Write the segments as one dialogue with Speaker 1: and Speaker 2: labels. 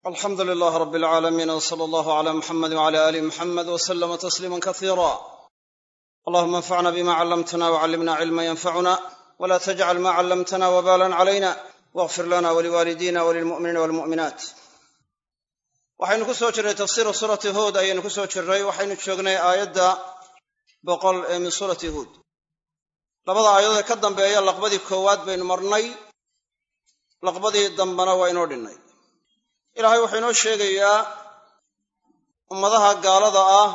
Speaker 1: alxamdu lilaah rab alcaalamiin w sala allahu cala muxamedi wcala aali muxamed w slama tasliima kasiira allahuma anfacna bima callamtana wcallimna cilma yanfacuna wla tajcal ma callamtana wbalan calayna wاغfir lana waliwaalidina walilmu'miniina walmu'minaat waxaynu ku soo jirnay tafsiiru suurati huud ayaynu ku soo jirnay waxaynu joognay aayadda boqol ee min suurati huud labada aayadood ee ka dambeeya laqbadii koowaad baynu marnay laqbadii dambena waa inoo dhinnay ilaahay wuxuu inoo sheegayaa ummadaha gaalada ah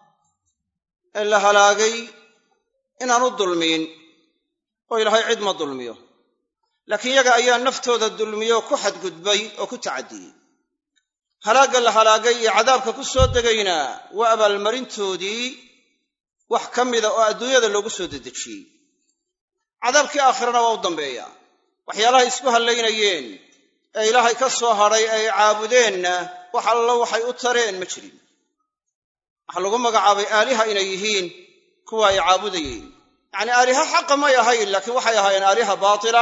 Speaker 1: ee la halaagay inaanu dulmiyin oo ilaahay cid ma dulmiyo laakiin yaga ayaa naftooda dulmiyo ku xadgudbay oo ku tacadiyey halaagga la halaagay iyo cadaabka ku soo degayna waa abaalmarintoodii wax ka mida oo adduunyada loogu soo dedejiyey cadaabkii aakhirana waa u dambeeyaa waxyaalahay isku hallaynayeen ee ilaahay ka soo hadhay ay caabudeenna wax allo waxay u tareen ma jirin waxaa lagu magacaabay aaliha inay yihiin kuwa ay caabudayeen yacnii aaliha xaqa may ahayn laakiin waxay ahaayeen aaliha baatila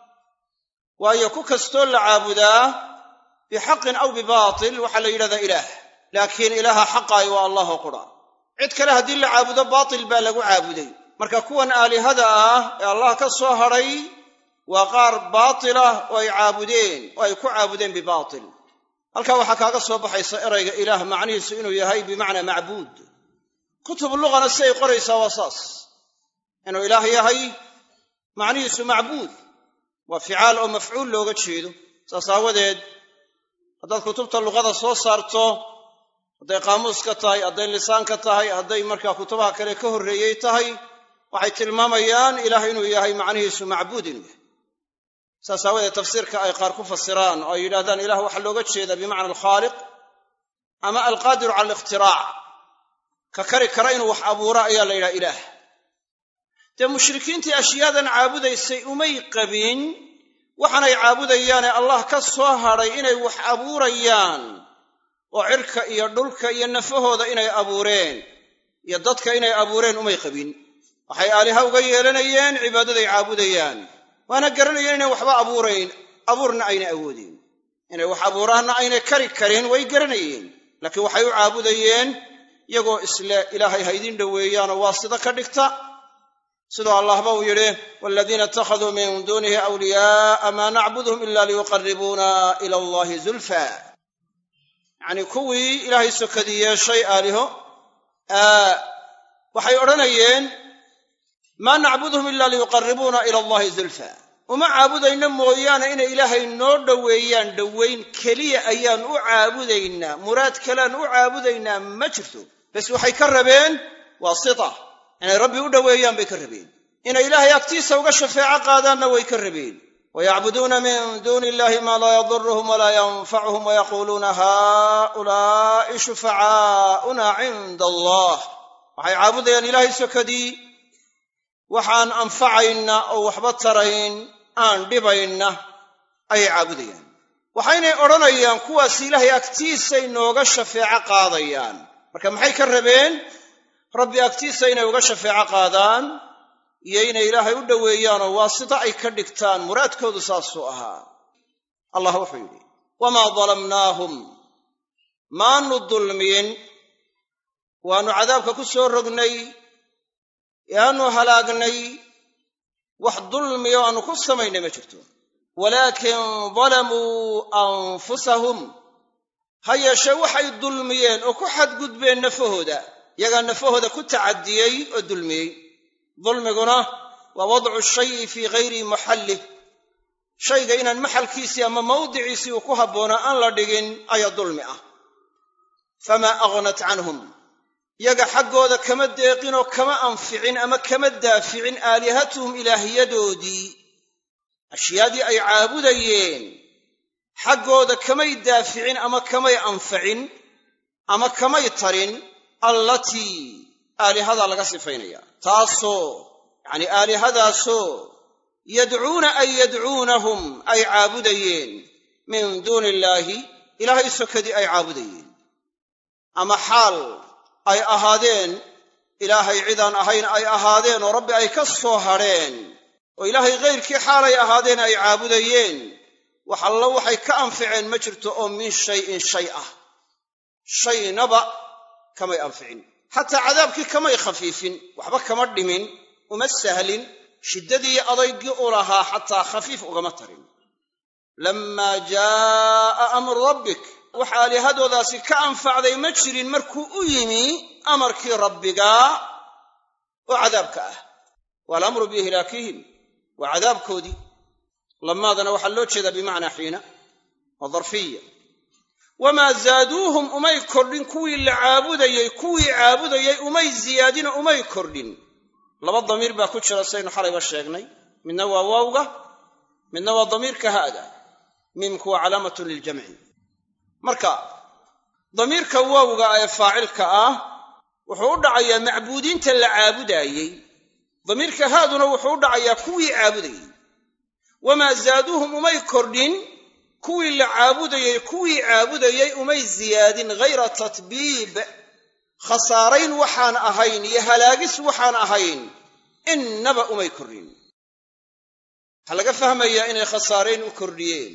Speaker 1: waayo ku kastoo la caabudaa bixaqin aw bibaatil waxaa la yidhahdaa ilaah laakiin ilaaha xaqaay waa allahoo qura cid kale haddii la caabudo baatil baa lagu caabuday marka kuwan aalihada ah ee allah ka soo hadhay waa qaar baatilah oo ay caabudeen oo ay ku caabudeen bibaatil halkaa waxaa kaaga soo baxaysa erayga ilaah macnihiisu inuu yahay bimacnaa macbuud kutub luqana si ay qoraysaa waa saas inuu ilaah yahay macnihiisu macbuud waa ficaal oo mafcuul looga jeedo saas aawadeed haddaad kutubta luqada soo saarto hadday qaamuuska tahay hadday lisaanka tahay hadday markaa kutubaha kale ka horreeyey tahay waxay tilmaamayaan ilaah inuu yahay macnihiisu macbuud inuu yahay saas aawadeed tafsiirka ay qaar ku fasiraan oo ay yidhahdaan ilah waxaa looga jeedaa bimacna alkhaaliq ama alqaadiru cala alikhtiraac ka kari kara inuu wax abuuro ayaa la yidhaha ilaah dee mushrikiintii ashyaadan caabudaysay umay qabin waxaanay caabudayaane allah ka soo hadhay inay wax abuurayaan oo cirka iyo dhulka iyo nafahooda inay abuureen iyo dadka inay abuureen umay qabin waxay aaliha uga yeelanayeen cibaadaday caabudayaan waana garanayeen inay waxba abuurayn abuurna ayna awoodeen inay wax abuuraanna aynay kari karin way garanayeen laakiin waxay u caabudayeen iyagoo isle ilaahay ha ydin dhoweeyaanoo waa sida ka dhigta sidoo allahba uu yidhi waladiina ittakhaduu min duunihi awliyaaa maa nacbuduhum ila liyuqaribuuna ila allahi zulfa yacnii kuwii ilaahay sokadii yeeshay aaliho waxay odhanayeen maa nacbuduhum ila liyuqaribuuna ila allahi zulfa uma caabudayno mooyaane inay ilaahay noo dhoweeyaan dhowayn keliya ayaan u caabudaynaa muraad kalean u caabudaynaa ma jirto bas waxay ka rabeen waasita inay rabbi u dhoweeyaan bay ka rabeen inay ilaahay agtiisa uga shafeeco qaadaanna way ka rabeen wayacbuduuna min duuni illahi maa laa yaduruhum walaa yanfacuhum wayaquuluuna haulaai shufacaa'una cinda allah waxay caabudayaan ilaahay sokadii waxaan anfacayna oo waxba tarayn aan dhibayna ayay caabudayaan waxaynay odhanayaan kuwaas ilaahay agtiisay nooga shafeeco qaadayaan marka maxay ka rabeen rabbi agtiisa inay uga shafeeco qaadaan iyo inay ilaahay u dhoweeyaanoo waasita ay ka dhigtaan muraadkoodu saasuu ahaa allah wuxuu yidhi wamaa dalamnaahum maanu dulmiyin waannu cadaabka ku soo rognay yaanu halaagnay wax dulmiyo aanu ku samaynay ma jirto walaakin dalamuu anfusahum ha yeeshee waxay dulmiyeen oo ku xadgudbeen nafahooda yagaa nafahooda ku tacadiyey oo dulmiyey dulmiguna waa wadcu shayi fii hayri maxallih shayga inaan maxalkiisii ama mawdiciisii uu ku habboonaa aan la dhigin ayaa dulmi ah famaa aghnat canhum yaga xaggooda kama deeqinoo kama anficin ama kama daaficin aalihatuhum ilaahyadoodii ashyaadii ay caabudayeen xaggooda kamay daaficin ama kamay anfacin ama kamay tarin allatii aalihadaa laga sifaynaya taasoo yacnii aalihadaasoo yadcuuna ay yadcuunahum ay caabudayeen min duuni illaahi ilaahay sokadii ay caabudayeen ama xaal ay ahaadeen ilaahay cidaan ahayn ay ahaadeen oo rabbi ay ka soo hadheen oo ilaahay ghayrkii xaalay ahaadeen ay caabudayeen wax allo waxay ka anficeen ma jirto oo min shayin shay ah shaynaba kamay anficin xataa cadaabkii kamay khafiifin waxba kama dhimin uma sahlin shiddadii adaygii u lahaa xataa khafiif ugama tarin lammaa jaa'a amru rabbik wax aalihadoodaasi ka anfacday ma jirin markuu u yimi amarkii rabbigaa oo cadaabka ah waalamru biihlaakihim waa cadaabkoodii lamaadana waxaa loo jeedaa bimacnaa xiina waa darfiya wamaa zaaduuhum umay kordhin kuwii la caabudayey kuwii caabudayey umay ziyaadino umay kordhin laba damiir baa ku jira saynu xalayba sheegnay midna waa waawga midna waa damiirka haada miimku waa calaamatun liljamci marka damiirka waawga ee faacilka ah wuxuu u dhacayaa macbuudiinta la caabudaayey damiirka haaduna wuxuu u dhacayaa kuwii caabudayey wamaa zaaduuhum umay kordhin kuwii la caabudayey kuwii caabudayey umay ziyaadin ghayra tatbiib khasaarayn waxaan ahayn iyo halaagis waxaan ahayn innaba umay kordhin waxaa laga fahmayaa inay khasaarayn u kordhiyeen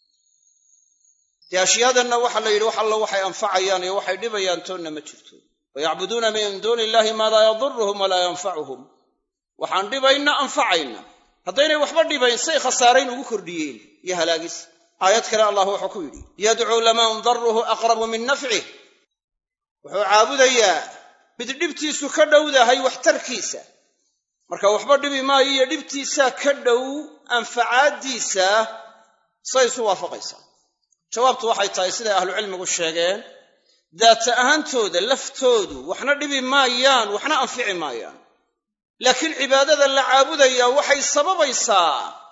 Speaker 1: dee ashyaadanna waxaa la yidhi wax allo waxay anfacayaan iyo waxay dhibayaan toonna ma jirto wayacbuduuna min duuni illahi maa laa yaduruhum walaa yanfacuhum waxaan dhibayna anfacayna haddaynay waxba dhibayn say khasaarayn ugu kordhiyeen iyo halaagis aayad kale allah wuxuu ku yidhi yadcuu laman daruhu aqrabu min nafcih wuxuu caabudayaa mid dhibtiisu ka dhowdahay waxtarkiisa marka waxba dhibi maayo iyo dhibtiisaa ka dhow anfacaaddiisa say isu waafaqaysaa jawaabtu waxay tahay siday ahlucilmigu sheegeen daata ahaantooda laftoodu waxna dhibi maayaan waxna anfici maayaan laakiin cibaadada la caabudayaa waxay sababaysaa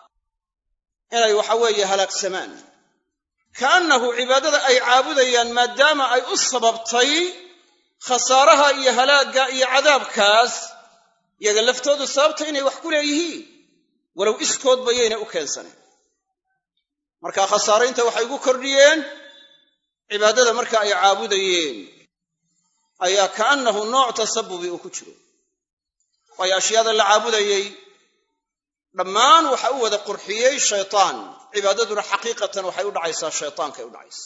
Speaker 1: inay waxa weeye halaagsamaan kaannahu cibaadada ay caabudayaan maadaama ay u sababtay khasaaraha iyo halaagga iyo cadaabkaas yaga laftoodu sababta inay wax ku leeyihiin walow iskoodba yayna u keensaneen marka khasaaraynta waxay ugu kordhiyeen cibaadada marka ay caabudayeen ayaa kaannahu nooc tasabubi uu ku jiro waayo ashyaada la caabudayey dhammaan waxa u wada qurxiyey shaytaan cibaadaduna xaqiiqatan waxay u dhacaysaa shaytaankay u dhacaysa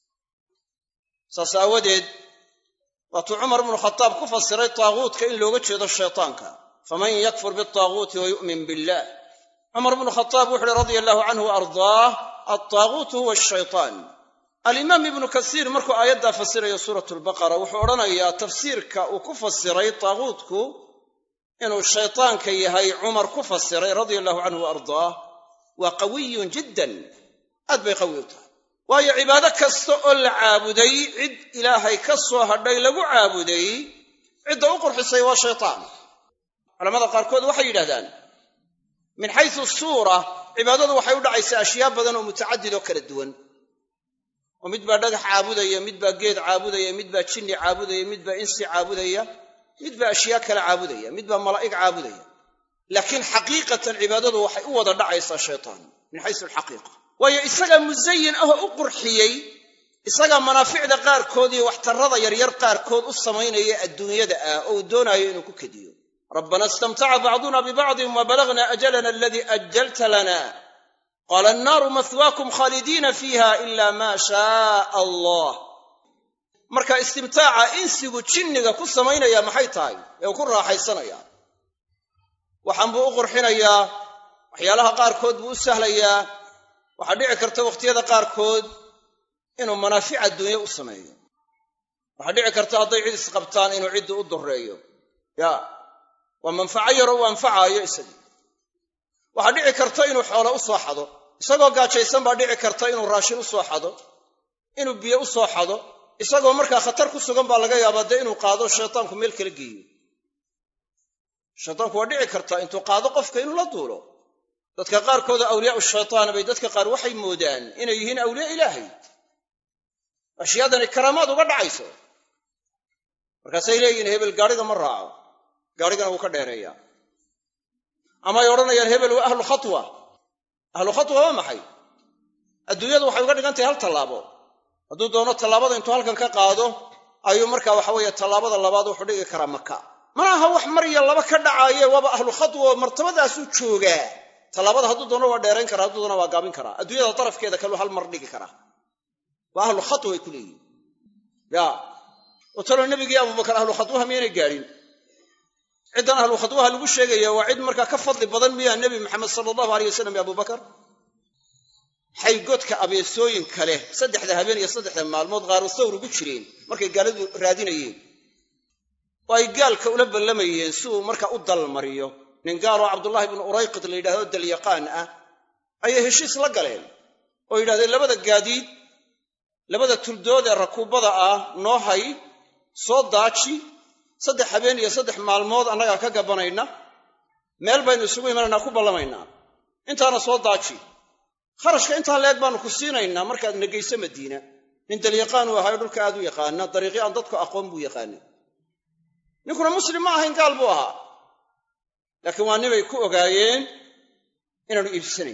Speaker 1: saas aawadeed waatuu cumar bnu khataab ku fasiray taaguutka in looga jeedo shaytaanka faman yakfur bitaaguuti wa yu'min billah cumar bnu khataab wuxu uhi radia allahu canhu wa ardaah altaaguutu huwa ashaytaan alimaam ibnu kasiir markuu aayaddaa fasirayo suurat lbaqara wuxuu odhanayaa tafsiirka uu ku fasiray taaguutku inuu shaytaanka yahay cumar ku fasiray radia allahu canhu wa ardaah waa qawiyun jiddan aad bay qawi u tahay waayo cibaado kasta oo la caabuday cid ilaahay ka soo hadhay lagu caabuday cidda u qurxisay waa shaytaan culamada qaarkood waxay yidhahdaan min xaysu suura cibaadadu waxay u dhacaysaa ashyaa badan oo mutacadid oo kala duwan oo mid baa dhagax caabudaya mid baa geed caabudaya mid baa jinni caabudaya mid baa insi caabudaya mid baa ashyaa kale caabudaya mid baa malaa'ig caabudaya laakiin xaqiiqatan cibaadadu waxay u wada dhacaysaa shaytaan min xaysu alxaqiiqa waayo isagaa musayin ahoo u qurxiyey isagaa manaaficda qaarkood iyo waxtarrada yaryar qaarkood u samaynaya adduunyada ah oo uu doonaayo inuu ku kediyo rabbana istamtaca bacduna bibacdin wa balagna ajalana aladii ajalta lana qaala annaaru mahwaakum khaalidiina fiiha ila maa shaaa allah marka istimtaaca insigu jinniga ku samaynaya maxay tahay ee uu ku raaxaysanaya waxaan buu u qurxinayaa waxyaalaha qaarkood buu u sahlayaa waxaa dhici karta wakhtiyada qaarkood inuu manaafic adduunye u sameeyo waxaa dhici karta hadday cid isqabtaan inuu ciddi u dureeyo ya waa manfaco yaroo u anfacaayo isagii waxaa dhici karta inuu xoolo u soo xado isagoo gaajaysan baa dhici karta inuu raashin u soo xado inuu biyo u soo xado isagoo markaa khatar ku sugan baa laga yaabaa dee inuu qaado shaytaanku meel kala geeyo shaytaanku waa dhici kartaa intuu qaado qofka inuu la duulo dadka qaarkooda awliyaau shaytaan bay dadka qaar waxay moodaan inay yihiin awliyaa ilaahay ashyaadani karaamaad uga dhacayso markaasay leeyihiin hebel gaadhiga ma raaco gaadhigana wuu ka dheereeyaa amaay odhanayaan hebel waa ahlu khatwa ahlu khatwa waa maxay adduunyadu waxay uga dhigan tahay hal tallaabo hadduu doono tallaabada intuu halkan ka qaado ayuu markaa waxa weeye tallaabada labaad wuxuu dhigi karaa maka mana aha wax mar iyo laba ka dhacaaye waaba ahlu khatwa martabadaasuu joogaa tallaabada hadduu doono waa dheerayn karaa hadduu doona waa gaabin karaa adduunyada darafkeeda kaluu hal mar dhigi karaa waa ahlu khatwa ay ku leeyihin ya oo talo nebigii abubakar ahlu khatwaha miyaynay gaadhin ciddan ahlu khatwaha lagu sheegaya waa cid markaa ka fadli badan miyaa nebi maxamed sala allahu aleyh wasalam iyo abubakar xaygodka abeesooyinka leh saddexda habeen iyo saddexda maalmood qaaro sawr ugu jireen markay gaaladu raadinayeen oo ay gaalka ula ballamayeen si uu markaa u dalmariyo nin gaaloo cabdullaahi bnu urayqid la yidhahdo dalyaqaan ah ayay heshiis la galeen oo yidhahdeen labada gaadiid labada tuldood ee rakuubada ah noo hay soo daaji saddex habeen iyo saddex maalmood annagaa ka gabanayna meel baynu isugu imanaynaa ku ballamaynaa intaana soo daaji kharashka intaa leeg baanu ku siinaynaa markaad negayso madiina nin dalyaqaan uu ahayo dhulka aad u yaqaana dariiqyo aan dadku aqoon buu yaqaana ninkuna muslim ma ahayn gaal buu ahaa laakiin waa nibay ku ogaayeen inaanu iibsanayn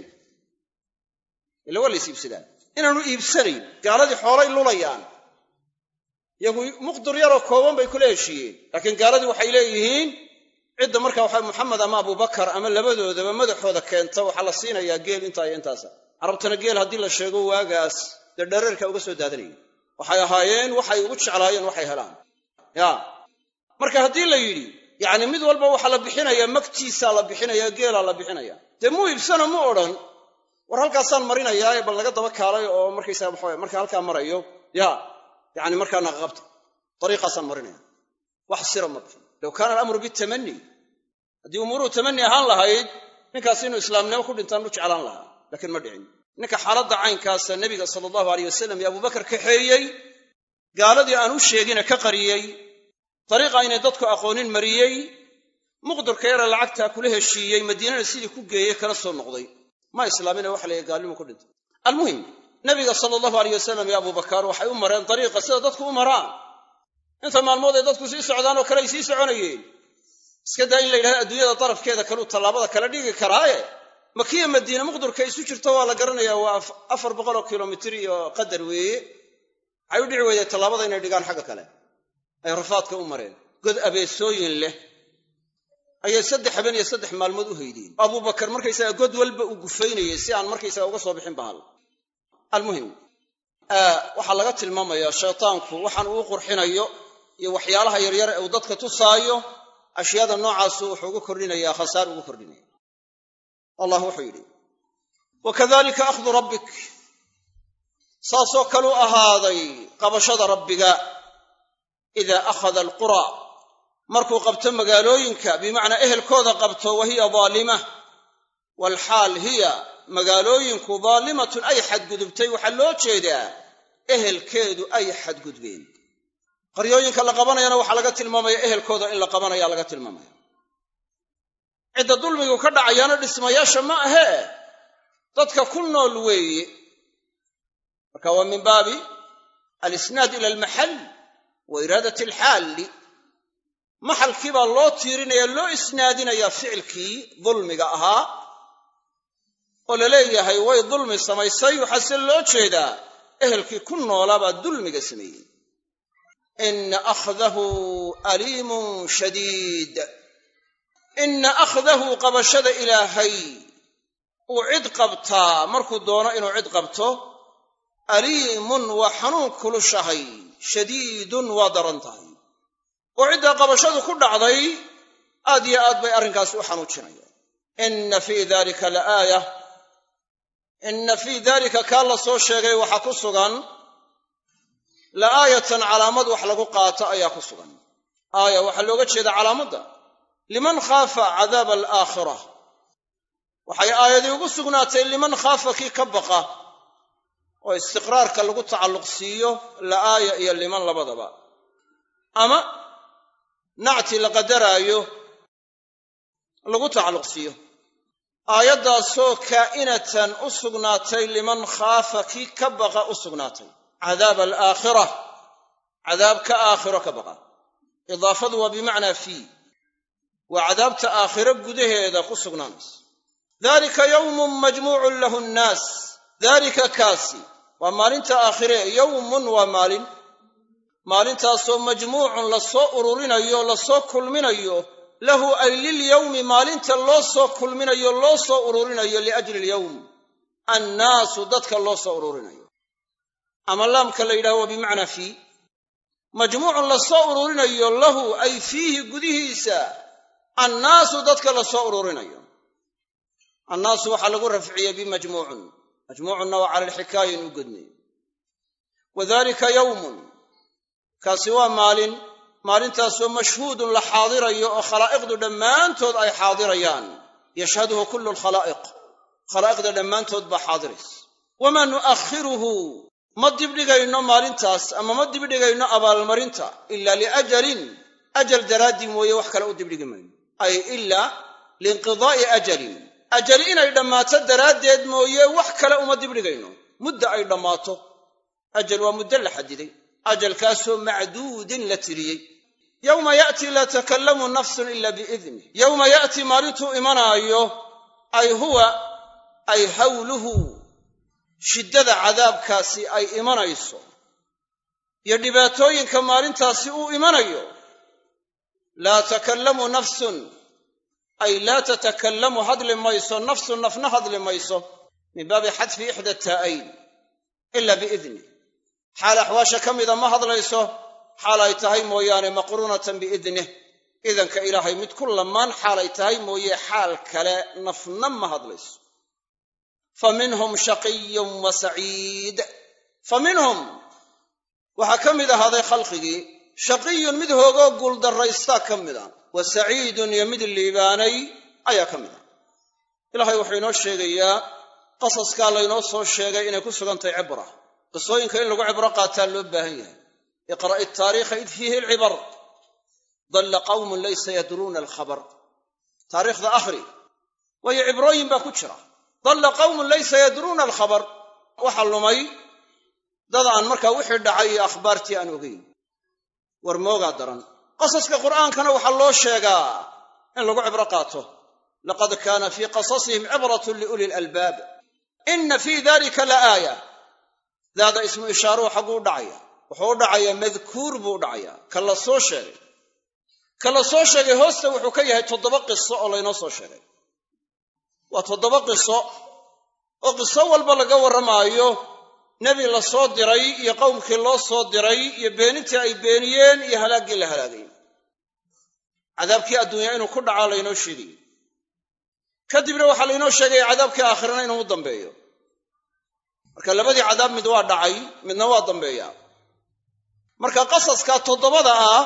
Speaker 1: ila waa lays iibsadaan inaanu iibsanayn gaaladii xoolay lulayaan iyagu muqdur yaroo kooban bay kula heshiiyeen laakiin gaaladii waxay leeyihiin cidda markaa waxa muxamed ama abubakar ama labadoodaba madaxooda keenta waxaa la siinayaa geel intaa iyo intaasa carabtana geel haddii la sheego waagaas dee dhareerka uga soo daadanayay waxay ahaayeen waxay ugu jeclaayeen waxay helaan ya marka haddii la yidhi yacni mid walba waxaa la bixinayaa magtiisaa la bixinaya geelaa la bixinaya dee muu iibsano mu odhan war halkaasaan marinayaa bal laga daba kaalay oo markaysaa waxa marka halkaa marayo ya yani markaa naqaqabta dariiqaasaan marinaya wax sira ma bixin low kaana alamru bitamani haddii umuuruhu tamani ahaan lahayd ninkaas inuu islaamnimo ku dhintaan u jeclaan lahaa laakiin ma dhicin ninka xaaladda caynkaasa nebiga sala allahu aleyh wasalam iyo abubakar kaxeeyey gaaladii aan u sheegine ka qariyey dariiqa inay dadku aqoonin mariyey muqdurka yara lacagtaa kula heshiiyey madiinana sidii ku geeyey kala soo noqday ma islaamina waxa layahy gaalnimu ku dhintay almuhim nabiga sala allahu aleyh wasalam iyo abubakar waxay u mareen dariiqa sida dadku u maraan inta maalmood ay dadku sii socdaan oo kale ay sii soconayeen iska daa in la yidhahdo adduunyada darafkeeda kaluu tallaabada kala dhigi karaaye makiya madiine muqdurka isu jirto waa la garanayaa waa afar boqoloo kilomitir iyo qadar weeye waxay u dhici weyday tallaabada inay dhigaan xagga kale ay rafaadka u mareen god abeesooyin leh ayay saddex habeen iyo saddex maalmood u haydeen abubakar markaysaga god walba uu gufaynayay si aan markaysaga uga soo bixin bahal almuhim waxaa laga tilmaamayaa shaytaanku waxaan uu qurxinayo iyo waxyaalaha yaryar ee uu dadka tusaayo ashyaada noocaasu wuxuu ugu kordhinayaa khasaar ugu kordhinaya allah wuxuu yidhi wakadalika akhdu rabbik saasoo kaluu ahaaday qabashada rabbiga idaa akhada alqura markuu qabto magaalooyinka bimacnaa ehelkooda qabto wa hiya daalima waalxaal hiya magaalooyinku daalimatun ay xadgudubtay waxaa loo jeedaa ehelkeedu ay xadgudbeen qaryooyinka la qabanayana waxaa laga tilmaamaya ehelkooda in la qabanaya laga tilmaamaya cidda dulmigu ka dhacayaana dhismayaasha ma ahee dadka ku nool weeye marka waa min baabi alisnaad ila almaxal wa iraadat alxaalli maxalkii baa loo tiirinaya loo isnaadinayaa ficilkii dulmiga ahaa oo la leeyahay way dulmi samaysay waxaase loo jeedaa ehelkii ku noolaabaa dulmiga sameeyey ina akhdahu aliimun shadiid ina akhdahu qabashada ilaahay uu cid qabtaa markuu doono inuu cid qabto aliimun waa xanuun kulushahay shadiidun waa daran tahay oo ciddaa qabashadu ku dhacday aad yo aad bay arrinkaasi u xanuujinayaan inna fii dalika la aaya inna fii dalika kaa la soo sheegay waxaa ku sugan la aayatan calaamad wax lagu qaato ayaa ku sugan aaya waxaa looga jeeda calaamadda liman khaafa cadaaba alaakhira waxay aayadii ugu sugnaatay liman khaafa kii ka baqa oo istiqraarka lagu tacalluq siiyo la aaya iyo liman labadaba ama nacti la qadaraayo lagu tacalluq siiyo aayaddaasoo kaa'inatan u sugnaatay liman khaafa kii ka baqa u sugnaatay cadaaba alaakhira cadaabka aakhiro ka baqa idaafadu waa bimacnaa fii waa cadaabta aakhiro gudaheeda ku sugnaanaysa dalika yowmun majmuucun lahu nnaas daalika kaasi waa maalinta aakhire yowmun waa maalin maalintaasoo majmuucun lasoo ururinayo lasoo kulminayo lahu ay lilyowmi maalinta loo soo kulminayo loo soo ururinayo liajli alyowm annaasu dadka loo soo ururinayo ama laamka la yidhaho waa bimacnaa fii majmuucun la soo ururinayo lahu ay fiihi gudihiisa annaasu dadka la soo ururinayo annaasu waxaa lagu rafciyey bimajmuucun majmuucunna waa cala alxikaaya inuu godnay wadalika yowmun kaasi waa maalin maalintaasoo mashhuudun la xaadirayo oo khalaa'iqdu dhammaantood ay xaadirayaan yashhaduhu kullu lkhalaa'iq khalaa'iqda dhammaantood baa xaadiraysa wamaa nu'akhiruhu ma dibdhigayno maalintaas ama ma dibdhigayno abaalmarinta ila liajalin ajal daraaddii mooye wax kale u dibdhigi mayno ay ila liinqidaa'i ajalin ajali inay dhammaato daraaddeed mooye wax kale uma dibdhigayno mudda ay dhammaato ajal waa muddo la xadiday ajalkaasoo macduudin la tiriyey yowma ya'tii laa takallamu nafsun ila biidnih yowma ya'tii maalintuu imanaayo ay huwa ay hawluhu shiddada cadaabkaasi ay imanayso iyo dhibaatooyinka maalintaasi uu imanayo laa takallamu nafsun ay laa tatakallamu hadli mayso nafsun nafna hadli mayso min baabi xadfi ixda taa'ayn ila biidnih xaal axwaasha ka mida ma hadlayso xaal ay tahay mooyaane maqruunatan biidnih idanka ilaahay mid ku lamaan xaalay tahay mooye xaal kale nafna ma hadlayso fa minhum shaqiyun wa saciid fa minhum waxaa ka mid ahaaday khalqigii shaqiyun mid hoogoo guuldarraystaa ka mid a wa saciidun iyo mid liibaanay ayaa ka mid a ilaahay wuxuu inoo sheegayaa qasaskaa laynoo soo sheegay inay ku sugantahay cibra qisooyinka in lagu cibro qaataa loo baahan yahay iqra'i taariikha id fiihi alcibar dalla qawmun laysa yadruuna alkhabar taariikhda akhri waayo cibrooyin baa ku jira dalla qawmun laysa yadruuna alkhabar waxa lumay dad aan markaa wixii dhacay iyo akhbaartii aan ogeyn war moogaa daran qasaska qur'aankana waxaa loo sheegaa in lagu cibro qaato laqad kaana fii qasasihim cibratun liuli lalbaab ina fii dalika la aaya daada ismu ishaaruhu xagguu u dhacaya wuxuu u dhacayaa madkuur buu u dhacayaa ka la soo sheegay ka la soo sheegay hoosta wuxuu ka yahay toddoba qiso oo laynoo soo sheegay waa toddoba qiso oo qiso walba laga warramaayo nebi la soo diray iyo qowmkii loo soo diray iyo beenintii ay beeniyeen iyo halaaggii la halaagay cadaabkii adduunya inuu ku dhacaa laynoo sheegay kadibna waxaa laynoo sheegaya cadaabkii aakhirana inuu u dambeeyo marka labadii cadaab mid waa dhacay midna waa dambeeyaa marka qasaska toddobada ah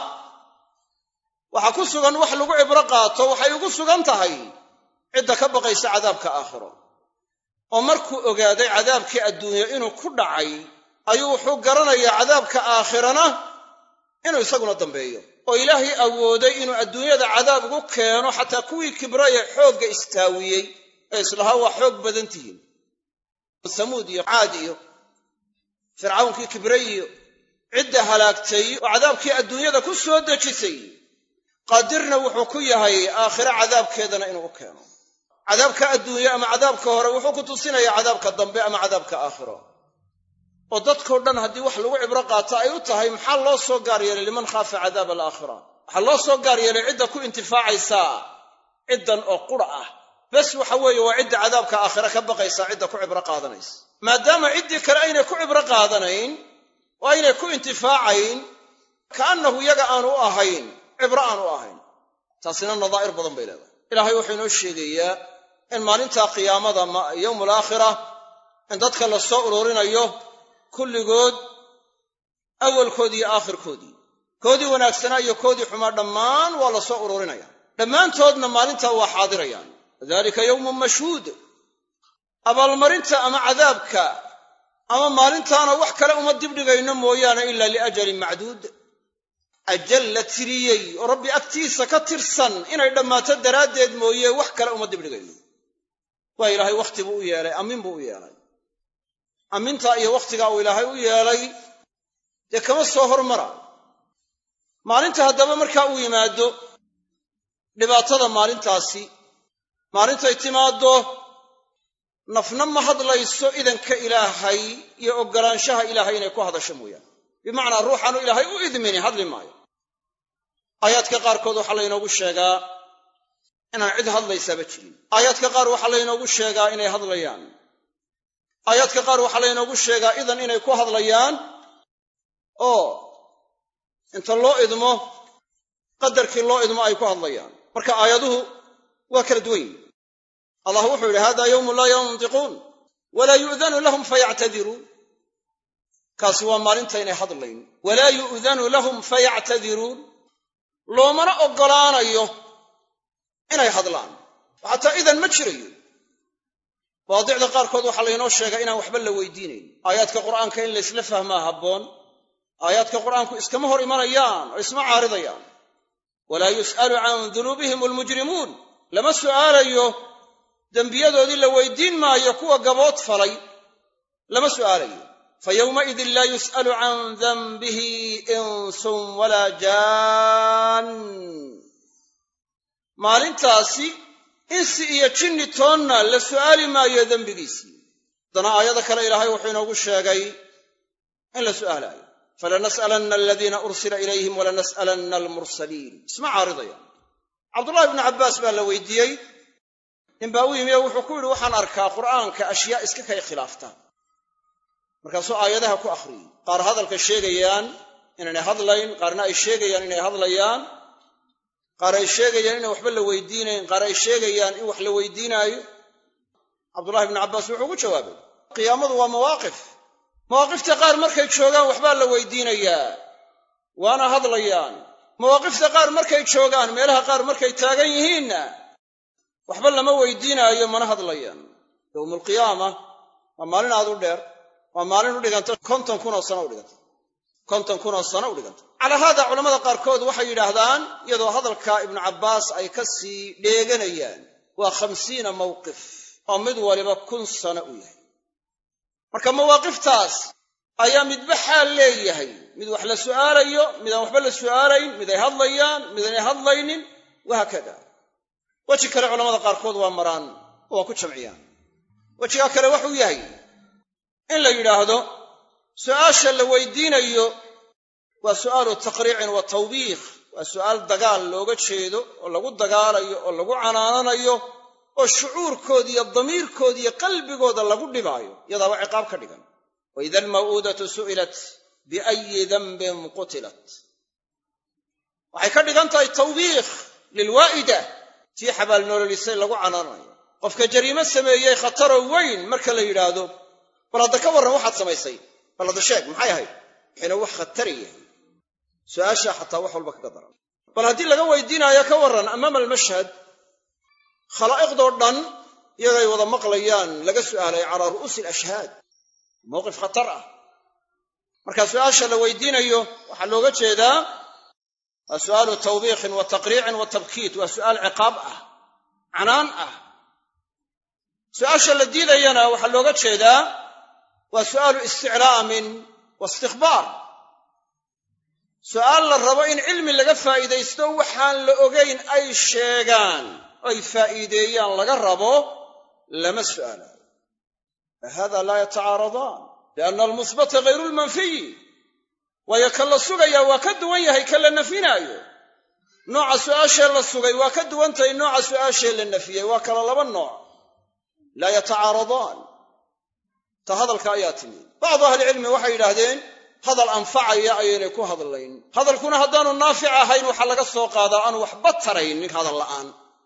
Speaker 1: waxaa ku sugan wax lagu cibro qaato waxay ugu sugan tahay cidda ka baqaysa cadaabka aakhiro oo markuu ogaaday cadaabkii adduunye inuu ku dhacay ayuu wuxuu garanayaa cadaabka aakhirana inuu isaguna dambeeyo oo ilaahay awooday inuu adduunyada cadaab ugu keeno xataa kuwii kibraya xoogga istaawiyey ee islahaa waa xoog badan tihiin samuud iyo caad iyo fircawnkii kibray iyo cidda halaagtay oo cadaabkii adduunyada ku soo dejisay qaadirna wuxuu ku yahay aakhire cadaabkeedana inuu u keeno cadaabka adduunye ama cadaabka hore wuxuu ku tusinayaa cadaabka dambe ama cadaabka aakhiro oo dadkao dhan haddii wax lagu cibro qaato ay u tahay maxaa loo soo gaar yeelay liman khaafa cadaab alaakhira waxaa loo soo gaar yeelay cidda ku intifaacaysaa ciddan oo qura ah bes waxa weeye waa cidda cadaabka aakhire ka baqaysaa cidda ku cibro qaadanaysa maadaama ciddii kale aynay ku cibro qaadanayn oo aynay ku intifaacayn kaannahu yaga aanu u ahayn cibro aanu u ahayn taasina nadaa'ir badan bay leedahay ilaahay wuxuu inoo sheegayaa in maalinta qiyaamada yowmul aakhira in dadka la soo ururinayo kulligood awalkoodii iyo aakhirkoodii koodii wanaagsanaa iyo koodii xumaa dhammaan waa la soo ururinaya dhammaantoodna maalintaa waa xaadirayaan dalika yowmun mashhuud abaalmarinta ama cadaabka ama maalintaana wax kale uma dibdhigayno mooyaane ila liajalin macduud ajal la tiriyey oo rabbi agtiisa ka tirsan inay dhammaato daraaddeed mooye wax kale uma dibdhigayno waa ilaahay wakhti buu u yeelay ammin buu u yeelay ammintaa iyo wakhtigaa uu ilaahay u yeelay dee kama soo hormara maalinta haddaba markaa uu yimaado dhibaatada maalintaasi maalintay timaaddo nafna ma hadlayso idanka ilaahay iyo oggolaanshaha ilaahay inay ku hadasho mooyaane bimacnaa ruuxaanu ilaahay u idmini hadli maayo aayaadka qaarkood waxaa laynoogu sheegaa inaan cid hadlaysaaba jirin aayaadka qaar waxaa laynoogu sheegaa inay hadlayaan aayaadka qaar waxaa laynoogu sheegaa idan inay ku hadlayaan oo inta loo idmo qadarkii loo idmo ay ku hadlayaan marka aayaduhu waa kala duwan yihin allah wuxuu yidhi hada yowmun laa yantiquun walaa yu'danu lahum fayactadiruun kaasi waa maalinta inay hadlayn walaa yu'danu lahum fayactadiruun loomana oggolaanayo inay hadlaan xataa idan ma jirayo mawaadicda qaarkood waxaa laynoo sheegaa inaan waxba la weydiinayn aayaadka qur'aanka in laysla fahmaa habboon aayaadka qur'aanku iskama hor imanayaan oo isma caaridayaan walaa yus'alu can dunuubihim almujrimuun lama su'aalayo dembiyadoodii la weydiin maayo kuwa gabood falay lama su'aalayo fa yowmaidin laa yus'alu can danbihi insun walaa jaan maalintaasi insi iyo jinni toonna la su'aali maayo dembigiisii haddana aayada kale ilaahay wuxuu inoogu sheegay in la su'aalaayo falanas'alanna aladiina ursila ilayhim walanas'alanna almursaliin isma caaridayaan cabdullahi ibnu cabbaas baa la weydiiyey ninbaa u yimi oo wuxuu ku yidhi waxaan arkaa qur'aanka ashyaa iska kay khilaaftaan markaasuu aayadaha ku akhriyey qaar hadalka sheegayaan inaynay hadlayn qaarna ay sheegayaan inay hadlayaan qaar ay sheegayaan inaan waxba la weydiinayn qaar ay sheegayaan in wax la weydiinaayo cabdullahi ibnu cabbaas wuxuu ugu jawaabay qiyaamadu waa mawaaqif mawaaqifta qaar markay joogaan waxbaa la weydiinayaa waana hadlayaan mawaaqifta qaar markay joogaan meelaha qaar markay taagan yihiinna waxba lama weydiinaayo mana hadlayaan yowmulqiyaama waa maalin aad u dheer waa maalin u dhiganta konton kunoo sano u dhiganta konton kunoo sano u dhiganta calaa haada culamada qaarkood waxay yidhaahdaan iyadoo hadalka ibnu cabbaas ay ka sii dheeganayaan waa khamsiina mawqif oo mid waliba kun sano u yahay marka mawaaqiftaas ayaa midba xaal leeyahay mid wax la su'aalayo midaan waxba la su'aalayn mid ay hadlayaan midaynay hadlaynin wahaakada weji kale culamada qaarkood waa maraan oo waa ku jamciyaan wejigaa kale waxuu yahay in la yidhaahdo su'aasha la weydiinayo waa su'aalu taqriicin wa tawbiikh waa su'aal dagaal looga jeedo oo lagu dagaalayo oo lagu canaananayo oo shucuurkooda iyo damiirkooda iyo qalbigooda lagu dhibaayo yadaaba ciqaab ka dhigan waida almaw'uudatu su'ilat biayi danbin qutilat waxay ka dhigan tahay tawbiikh lilwaa'ida tii xabaalnololisay lagu canaanayo qofka jariimo sameeyey khataroo weyn marka la yidhaahdo bal hadda ka warran waxaad samaysay bal hadda sheeg maxay ahayd waxayna wax khatari yahay su'aashaa xataa wax walba kaga daran bal haddii laga weydiinaayo ka warran amaama almashhad khalaa'iqdoo dhan iyagay wada maqlayaan laga su'aalay calaa ru'uusi alashhaad mowqif khatar ah marka su'aasha la weydiinayo waxaa looga jeedaa waa su'aalu tawbiikhin wa taqriicin wa tabkiit waa su'aal ciqaab ah canaan ah su'aasha la diidayana waxaa looga jeedaa waa su'aalu isticlaamin wa istikbaar su'aal la rabo in cilmi laga faa'iidaysto waxaan la ogayn ay sheegaan ay faa'iideeyaan laga rabo lama su'aalayo hada laa yatacaaradaan lianna almusbata hayru lmanfiyi waayo ka la sugayaa waa ka duwan yahay ka la nafinaayo nooca su'aashee la sugay waa ka duwan tahay nooca su'aashee la nafiyey waa kala laba nooc laa yatacaaradaan ta hadalka ayaa timi bacdu ahlicilmi waxay yidhaahdeen hadal anfacaya ayaynay ku hadlayn hadalkuna haddaanu naafic ahayn waxaa laga soo qaadaa aanu waxba taraynin hadal la'aan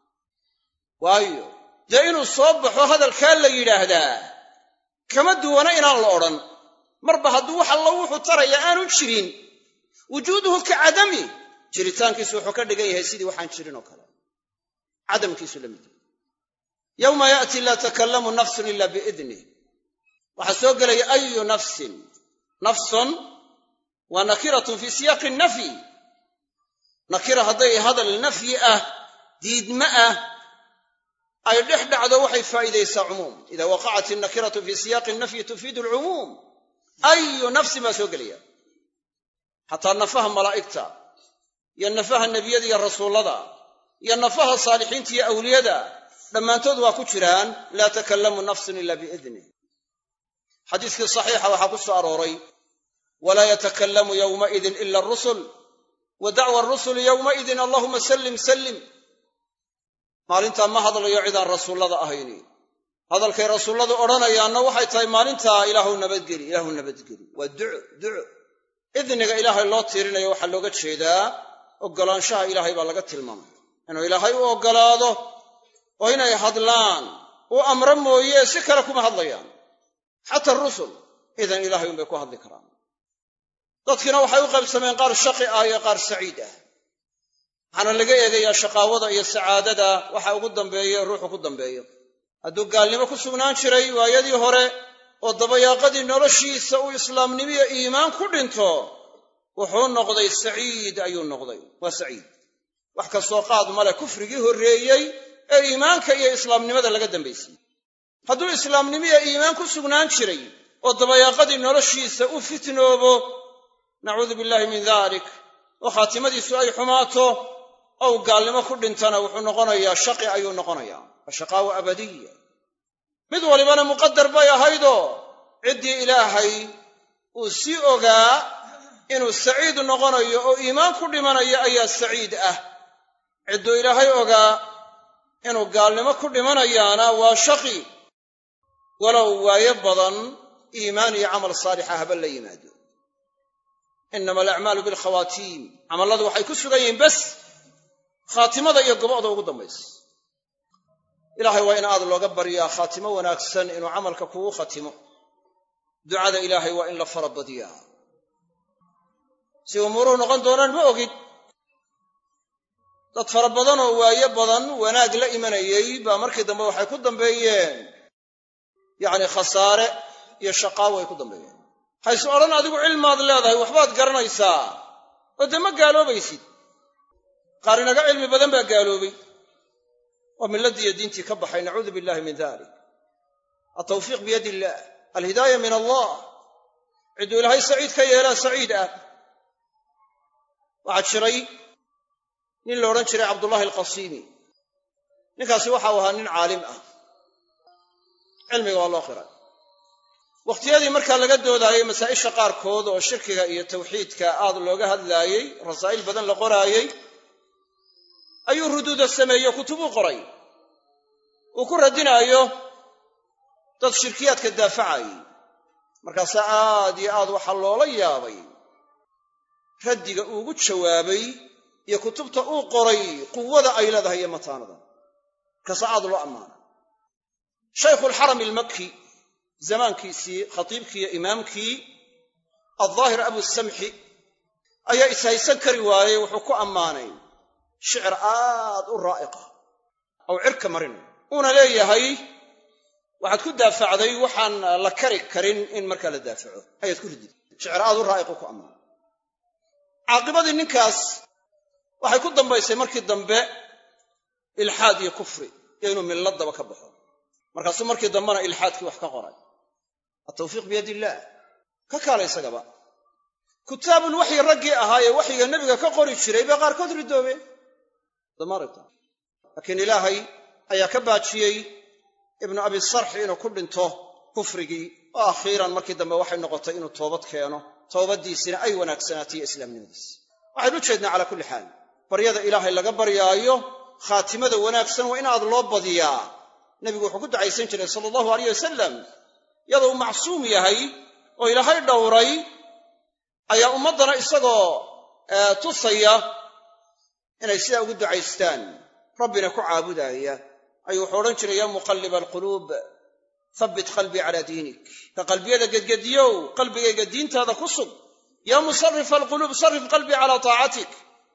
Speaker 1: waayo dee inuu soo baxo hadalkaa la yidhaahdaa kama duwana inaan la odhan marba hadduu wax allo wuxuu taraya aanu jirin wujuuduhu ka cadami jiritaankiisu wuxuu ka dhigan yahay sidii waxaan jirin oo kale cadamkiisu la mid yahay yowma ya'ti laa takallamu nafsun ila biidnih waxaa soo gelaya ayu nafsin nafsun waa nakiratun fii siyaaqi nafyi nakira hadday hadal nafyi ah diidma ah ay dhex dhacdo waxay faa'iidaysaa cumuum ida waqacat innakiratu fii siyaaqi nafyi tufiidu alcumuum ayu nafsin baa soo gelaya xataa nafaha malaa'igta iyo nafaha nebiyada iyo rasuullada iyo nafaha saalixiinta iyo awliyada dhammaantood waa ku jiraan laa takallamu nafsun ila biidnih xadiiskii saxiixa waxaa ku soo arooray walaa yatakallamu yowmaidin ila arusul wa dacwa arusuli yowmaidin allahuma sallim sallim maalintaa ma hadlayo cidaan rasuullada ahayni hadalkay rasuulladu odhanayaanna waxay tahay maalintaa ilaahu nabadgeli ilaahu nabadgeli waa duco duco idniga ilaahay loo tiirinayo waxaa looga jeedaa oggolaanshaha ilaahay baa laga tilmaamay inuu ilaahay u oggolaado oo inay hadlaan uu amro mooye si kale kuma hadlayaan xata rusul idan ilahay unbay ku hadli karaan dadkiina waxay u qaybsameen qaar shaqi ah iyo qaar saciid ah waxaana laga eegayaa shaqaawada iyo sacaadada waxa ugu dambeeye ruuxu ku dambeeyo hadduu gaalnimo ku sugnaan jiray waayadii hore oo dabayaaqadii noloshiisa uu islaamnimiyo iimaan ku dhinto wuxuu noqday saciid ayuu noqday waa saciid wax kastoo qaad male kufrigii horreeyey ee iimaanka iyo islaamnimada laga dambaysiyey hadduu islaamnimiyo iimaan ku sugnaan jiray oo dabayaaqadii noloshiisa u fitnoobo nacuudu billaahi min dalik oo khaatimadiisu ay xumaato ou gaalnimo ku dhintana wuxuu noqonayaa shaqi ayuu noqonayaa waa shaqaawa abadiya mid walibana muqadar bay ahaydoo ciddii ilaahay uu sii ogaa inuu saciid noqonayo oo iimaan ku dhimanayo ayaa saciid ah cidduu ilaahay ogaa inuu gaalnimo ku dhimanayaana waa shaqi walow waayo badan iimaan iyo camal saalixa haba la yimaado inama alacmaalu bilkhawaatiim camalladu waxay ku sugan yihiin bas khaatimada iyo gobocda ugu dambaysa ilaahay waa in aad looga baryaa khaatimo wanaagsan inuu camalka kugu khatimo ducada ilaahay waa in la fara badiyaa si umuuruhu noqon doonaan ma ogid dad fara badan oo waayo badan wanaag la imanayey baa markii dambe waxay ku dambeeyeen yacni khasaare iyo shaqaawo ay ku dambeeyeen hayse odhan adigu cilmaad leedahay waxbaad garanaysaa oo dee ma gaaloobaysid qaar inaga cilmi badan baa gaaloobay oo milladdiiyo diintii ka baxay nacuudu billahi min dalik altawfiiq biyadi illaah alhidaaya min allah cidduu ilaahay saciid ka yeelaa saciid ah waxaa jiray nin la odhan jiray cabdullahi alqasiimi ninkaasi waxau ahaa nin caalim ah cilmiga waa loo qiray wakhtiyadii markaa laga doodaayey masaa'isha qaarkood oo shirkiga iyo tawxiidka aad looga hadlaayey rasaa'il badan la qoraayey ayuu ruduuda sameeyo kutubuu qoray uu ku radinaayo dad shirkiyaadka daafacayey markaasaa aad iyo aad waxaa loola yaabay raddiga uugu jawaabay iyo kutubta uu qoray quwada ay leedahay iyo mataanada markaasaa aad loo ammaana shaykhuulxarami almakki zamaankiisii khatiibkii iyo imaamkii aldaahir abusamxi ayaa ishaysan kari waayey wuxuu ku ammaanay shicir aad u raa'iqa aw cirka marin uuna leeyahay waxaad ku daafacday waxaan la kari karin in markaa la daafaco ayaad ku ridid shicir aad u raa'iqu ku ammaanay caaqibadii ninkaas waxay ku dambaysay markii dambe ilxaad iyo kufri iyo inuu milladaba ka baxo markaasuu markii dambena ilxaadkii wax ka qoray altawfiiq biyadi illaah ka kaala isagaba kutaabulwaxyi raggii ahaa ee waxyiga nebiga ka qori jiray bay qaarkood ridoobeen damarita laakiin ilaahay ayaa ka baajiyey ibnu abi sarxi inuu ku dhinto kufrigii oo akhiiran markii dambe waxay noqotay inuu toobad keeno toobaddiisina ay wanaagsanaatay iyo islaamnimadiisi waxaynu u jeednaa calaa kulli xaal baryada ilaahay laga baryaayo khaatimada wanaagsan waa in aad loo badiyaa nebigu wuxuu ku ducaysan jiray sala allahu alayh wasalam iyadoo uu macsuum yahay oo ilaahay dhowray ayaa ummaddana isagoo tusaya inay sidaa ugu ducaystaan rabbina ku caabudaaya ayuu wuxuu odhan jiray yaa muqalliba alquluub habbit qalbii calaa diinik ka qalbiyada gedgediyow qalbigayga diintaada ku sug yaa musarifa alquluub sarif qalbii calaa taacatik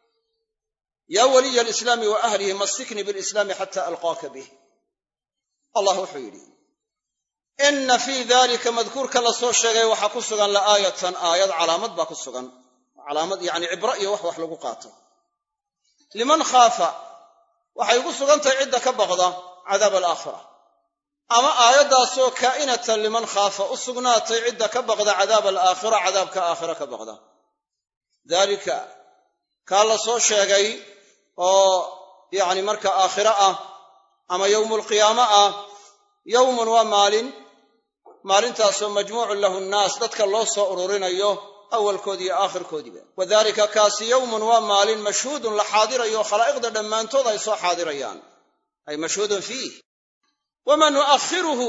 Speaker 1: yaa waliya alislaami wa ahlihi mastiknii bilislaami xata alqaaka bih allah wuxuu yidhi inna fii dalika madkuurka la soo sheegay waxaa ku sugan la'aayatan aayad calaamad baa ku sugan calaamad yacni cibro iyo wax wax lagu qaato liman khaafa waxay ugu sugan tahay cidda ka baqda cadaab alaakhira ama aayaddaasoo kaa'inatan liman khaafa u sugnaatay cidda ka baqda cadaab alaakhira cadaabka aakhira ka baqda daalika kaa la soo sheegay oo yacni marka aakhiro ah ama yowmulqiyaamo ah yowmun waa maalin maalintaasoo majmuucun lahu nnaas dadka loo soo ururinayo awalkoodi iyo aakhirkoodiiba wadalika kaasi yowmun waa maalin mashhuudun la xaadirayo khalaa'iqda dhammaantood ay soo xaadirayaan ay mashhuudun fiih wama nu'akhiruhu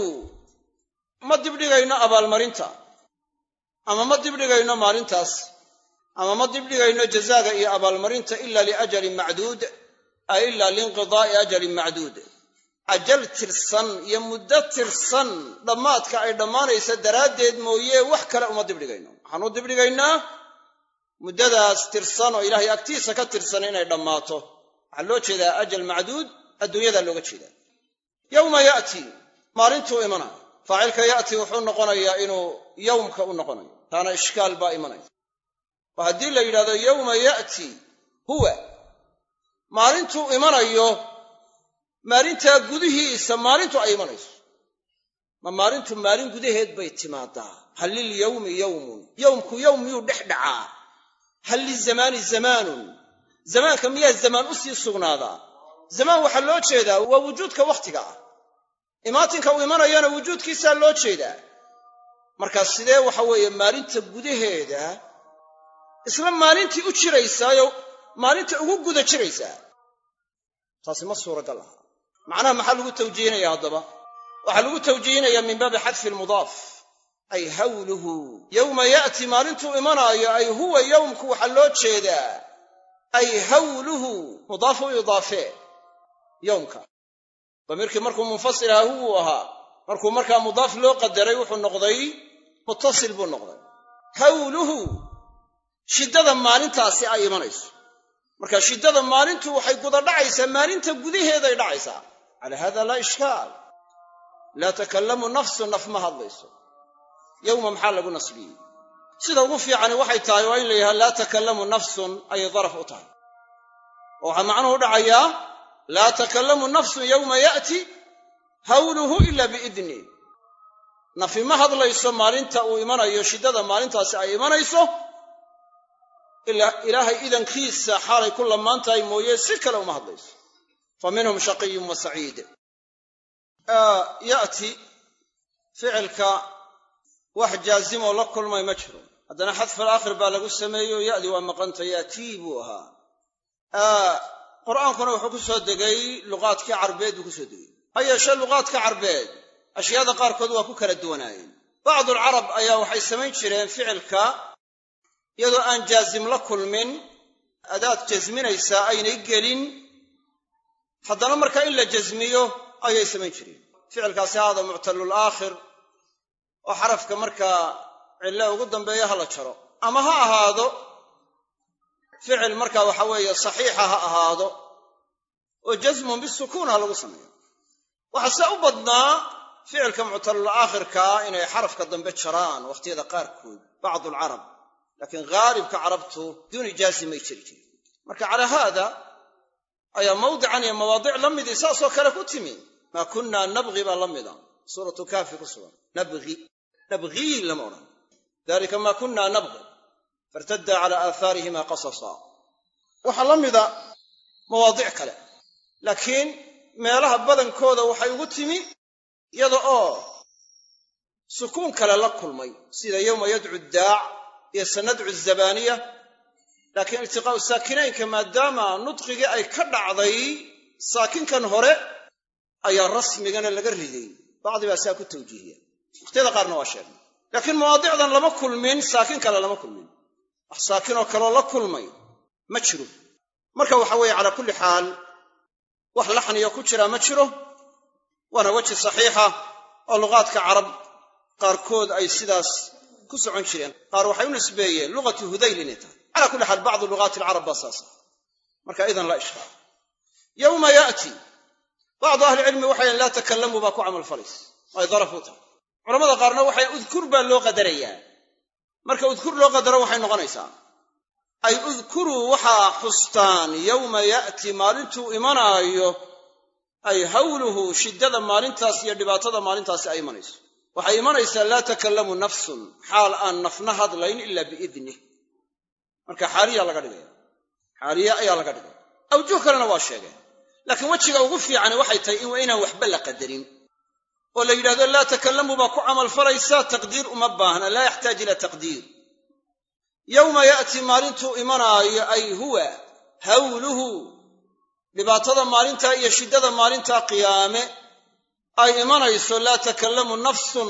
Speaker 1: ma dibdhigayno abaalmarinta ama ma dibdhigayno maalintaas ama ma dibdhigayno jazaaga iyo abaalmarinta ila liajalin macduud ay ila liinqidaa'i ajalin macduud ajal tirsan iyo muddo tirsan dhammaadka ay dhammaanaysa daraaddeed mooye wax kale uma dibdhigayno waxaan u dibdhigaynaa muddadaas tirsan oo ilaahay agtiisa ka tirsan inay dhammaato waxaa loo jeedaa ajal macduud adduunyadaa looga jeedaa yowma ya'ti maalintuu imanayo faacilka ya'ti wuxuu noqonayaa inuu yowmka u noqonayo taana ishkaal baa imanaya oo haddii la yidhahdo yowma ya'ti huwa maalintuu imanayo maalintaa gudihiisa maalintu ay imanayso ma maalintu maalin gudaheed bay timaadaa hal lilyowmi yowmun yowmku yowm miyuu dhex dhacaa hal lizamaani zamaanun zamaanka miyaa zamaan u sii sugnaadaa zamaan waxaa loo jeedaa waa wujuudka wakhtiga ah imaatinka uu imanayana wujuudkiisaa loo jeedaa markaa sidee waxa weeye maalinta gudaheeda isla maalintii u jiraysaayo maalinta ugu guda jiraysaa taasi ma suuragal aha macnaha maxaa lagu tawjiihinaya haddaba waxaa lagu tawjiihinayaa min baabi xadfi lmudaaf ay hawluhu yowma ya'ti maalintuu imanaayo ay huwa yowmku waxaa loo jeedaa ay hawluhu mudaafu idaafee yowmka damiirkii markuu munfasil ahaa huwuu ahaa markuu markaa mudaaf loo qadaray wuxuu noqday muttasil buu noqday hawluhu shiddada maalintaasi ay imanayso marka shiddada maalintu waxay guda dhacaysaa maalinta gudaheeday dhacaysaa calaa hada laa ishkaal laa takallamu nafsu naf ma hadlayso yowma maxaa lagu nasbiyey sida ugu fiicani waxay tahay waa in la yidhaha laa takallamu nafsun ayay daraf u tahay oo waxaa macnuhu dhacayaa laa takallamu nafsun yowma ya'ti hawluhu ila biidni nafi ma hadlayso maalinta uu imanayo shiddada maalintaasi ay imanayso ilaahay idankiisa xaalay ku lamaan tahay mooye si kale uma hadlayso fa minhum shaqiyun wa saciid ya'ti ficilka wax jaazimoo la kulmay ma jiro haddana xadfal aakhir baa lagu sameeyo ya'di waa maqanta yaatii buu ahaa qur'aankuna wuxuu ku soo degay luqaadkii carbeed buu ku soo degay ha yeeshee luqaadka carbeed ashyaada qaarkood waa ku kala duwanaayeen bacdulcarab ayaa waxay samayn jireen ficilka iyadoo aan jaazim la kulmin adaad jasminaysaa aynay gelin haddana markaa in la jasmiyo ayay samayn jireen ficilkaasi haada muctalul aakhir oo xarafka markaa cille ugu dambeeya ha la jaro ama ha ahaado ficil markaa waxa weeye saxiixa ha ahaado oo jasmun bisukuun ha lagu sameeyo waxaa se u badnaa ficilka muctalul aakhirkaa inay xarafka dambe jaraan wakhtiyada qaarkood bacdu alcarab laakiin haalibka carabtu duuni jaazim may jiri jirin marka calaa haada ayaa mawdican iyo mawaadic la midii saasoo kale ku timi maa kunnaa nabgi baa la mida suuratu kaafi ku sugan nabgi nabgii lama odhan dalika maa kunna nabgi fairtadda cala aahaarihima qasasa waxaa la mida mawaadic kale laakiin meelaha badankooda waxay ugu timi iyada oo sukuun kale la kulmay sida yowma yadcu daac iyo sanadcu zabaniya laakiin iltiqaa'u saakinaynka maadaama nudqigii ay ka dhacday saakinkan hore ayaa rasmigana laga riday bacdi baa saa ku tawjiihiya wakhtiyada qaarna waa sheegnay laakiin mawaadicdan lama kulmin saakin kale lama kulmin wax saakinoo kaloo la kulmay ma jiro marka waxa weeye calaa kulli xaal wax laxniyo ku jiraa ma jiro waana weji saxiixa oo luqaadka carab qaarkood ay sidaas ku socon jireen qaar waxay u nisbeeyeen luqatu hudayl inay tahay cala kulli xaal bacdu luqaati alcarab baa saasa marka idan laa ishkaal yowma ya'ti bacdu ahlicilmi waxay laa takalamuu baa ku camalfalays ay daraf u tahay culamada qaarna waxay udkur baa loo qadarayaa marka udkur loo qadaro waxay noqonaysaa ay udkuruu waxaa xustaan yowma ya'ti maalintuu imanaayo ay hawluhu shiddada maalintaas iyo dhibaatada maalintaasi ay imanayso waxay imanaysaa laa takallamu nafsun xaal aan nafna hadlayn ila biidnih marka xaaliya laga dhigaya xaaliya ayaa laga dhigaya awjuh kalena waa sheegeen laakiin wejiga ugu fiicani waxay tahay in inaan waxba la qadarin oo la yidhahdo laa takallamu baa ku camalfalaysaa taqdiir uma baahna laa yaxtaaj ila taqdiir yowma ya'ti maalintuu imanaayo ay huwa hawluhu dhibaatada maalintaa iyo shiddada maalintaa qiyaame ay imanayso laa takallamu nafsun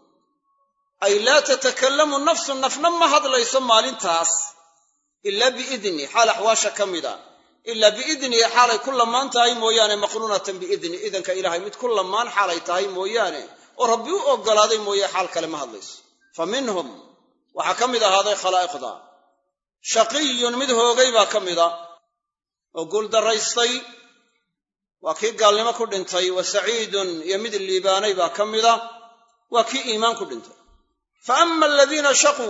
Speaker 1: ay laa tatakallamu nafsun nafna ma hadlayso maalintaas ilaa biidni xaal axwaasha ka mida ilaa biidnihi xaalay ku lamaan tahay mooyaane maqruunatan biidni idanka ilaahay mid ku lamaan xaalay tahay mooyaane oo rabbi u oggolaaday mooye xaal kale ma hadlayso fa minhum waxaa ka mid ahaaday khalaa'iqda shaqiyun mid hoogay baa ka mida oo guuldaraystay waa kii gaalnimo ku dhintay wa saciidun iyo mid liibaanay baa ka mida waa kii iimaan ku dhintay fa ama aladiina shaquu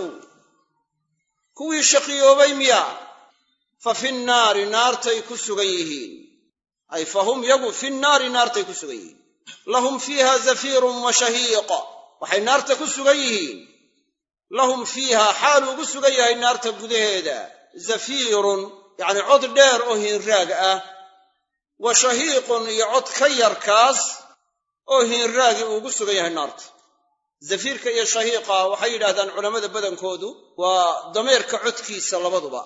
Speaker 1: kuwii shaqiyoobay miya fa fi nnaari naartay ku sugan yihiin ay fa hum yagu fi nnaari naartay ku sugan yihiin lahum fiiha zafiirun wa shahiiq waxay naarta ku sugan yihiin lahum fiiha xaalu ugu sugan yahay naarta gudaheeda zafiirun yacni cod dheer oo hiinraag ah wa shahiiqun iyo cod ka yarkaas oo hiinraagi uu ugu sugan yahay naarta zafiirka iyo shahiiqa waxay yidhahdaan culammada badankoodu waa dameerka codkiisa labaduba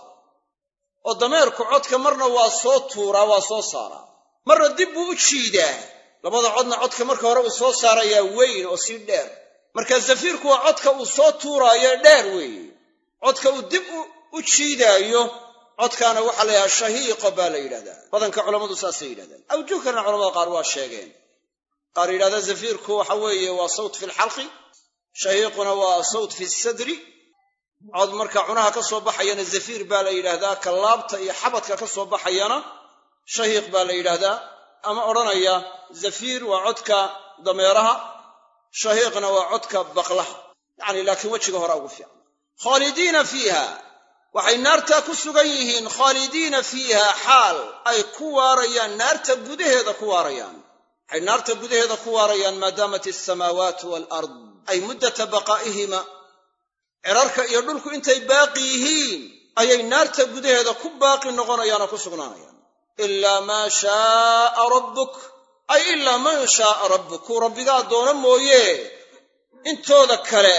Speaker 1: oo dameerku codka marna waa soo tuuraa waa soo saaraa marna dib buu u jiidaa labada codna codka marka hore uu soo saarayaa weyn oo sii dheer marka zafiirku waa codka uu soo tuuraayo dheer weeye codka uu dib u jiidaayo codkaana waxaa la yidhahdaa shahiiqo baa la yidhahdaa badanka culammadu saasay yidhahdaan awjuh kalena culamada qaar waa sheegeen qaar yidhahda zafiirku waxa weeye waa sawt fi lxalqi shahiiquna waa sawt fi sadri cod marka cunaha ka soo baxayana zafiir baa la yidhaahdaa ka laabta iyo xabadka ka soo baxayana shahiiq baa la yidhaahdaa ama odhanaya zafiir waa codka dameeraha shahiiqna waa codka baqlaha yacni laakiin wejiga hore ugu fiican khaalidiina fiiha waxay naartaa ku sugan yihiin khaalidiina fiiha xaal ay ku waarayaan naarta gudaheeda ku waarayaan waxay naarta gudaheeda ku waarayaan maadaamat alsamaawaatu waalard ay muddata baqaa'ihima cirarka iyo dhulku intay baaqi yihiin ayay naarta gudaheeda ku baaqi noqonayaan oo ku sugnaanayaan ilaa maa shaaa rabbuk ay ilaa man shaaa rabbuk kuu rabbigaa doono mooye intooda kale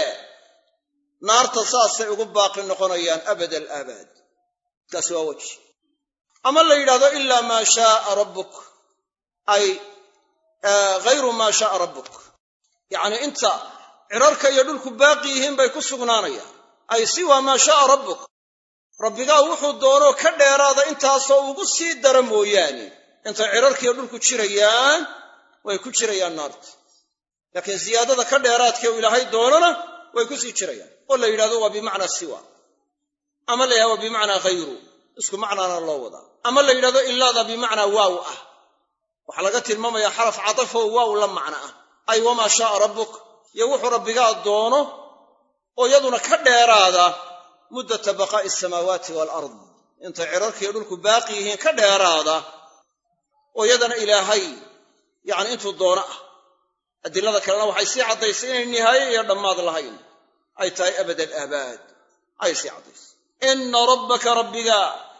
Speaker 1: naarta saasay ugu baaqi noqonayaan abad alaabaad kaasi waa weji ama la yidhahdo ilaa maa shaaa rabbuk ay hayru maa shaaa rabbuk yacnii inta cirarka iyo dhulku baaqi yihiin bay ku sugnaanayaan ay siwaa maa shaaa rabbuk rabbigaa wuxuu doonoo ka dheeraada intaasoo ugu sii dara mooyaane intay cirarkiiyo dhulku jirayaan way ku jirayaan naarta laakiin siyaadada ka dheeraadkee uu ilaahay doonona way ku sii jirayaan oo la yidhahdo waa bimacnaa siwa ama la yidhahdo waa bimacnaa hayru isku macnaana loo wadaa ama la yidhahdo ilaada bimacnaa waaw ah waxaa laga tilmaamayaa xaraf catafoo waaw la macno ah ay wamaa shaaa rabbuk iyo wuxuu rabbigaa doono oo iyaduna ka dheeraada muddata baqaa'i asamaawaati waalard intay cirarkiiyo dhulku baaqi yihiin ka dheeraada oo iyadana ilaahay yacni intuu doono ah adilada kalena waxay sii caddaysay inay nihaaye iyo dhammaad lahayn ay tahay abad alaabaad ayay sii caddaysay inna rabbaka rabbiga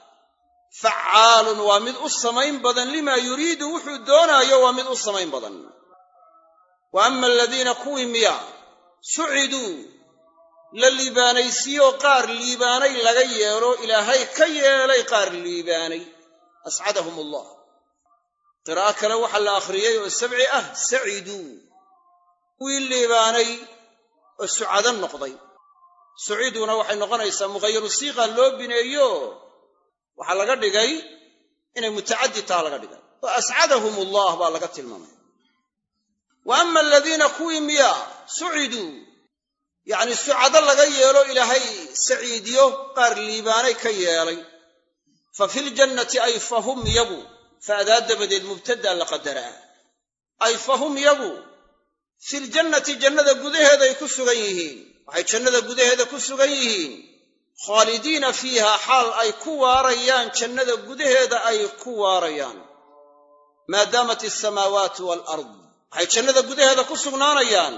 Speaker 1: facaalun waa mid u samayn badan limaa yuriidu wuxuu doonaayo waa mid u samayn badan wa ama aladiina kuwii miya suciduu la liibaanaysiiyoo qaar liibaanay laga yeelo ilaahay ka yeelay qaar liibaanay ascadahum allah qiraa'o kale waxaa la akhriyey oo sabci ah saciduu kuwii liibaanay oo sucado noqday suciiduna waxay noqonaysaa mughayaru siiqa loo bineeyo waxaa laga dhigay inay mutacaddi taha laga dhigay oo ascadahum allah baa laga tilmaamaya wa ama aladiina kuwii miya suciduu yacni sucado laga yeelo ilaahay saciidiyo qaar liibaanay ka yeelay fa filjannati ay fahum yagu faadaa dabadeed mubtadaa la qadaraa ay fahum yagu filjannati jannada gudaheeday ku sugan yihiin waxay jannada gudaheeda ku sugan yihiin khaalidiina fiiha xaal ay ku waarayaan jannada gudaheeda ay ku waarayaan maadaamat alsamaawaatu waalard waxay jannada gudaheeda ku sugnaanayaan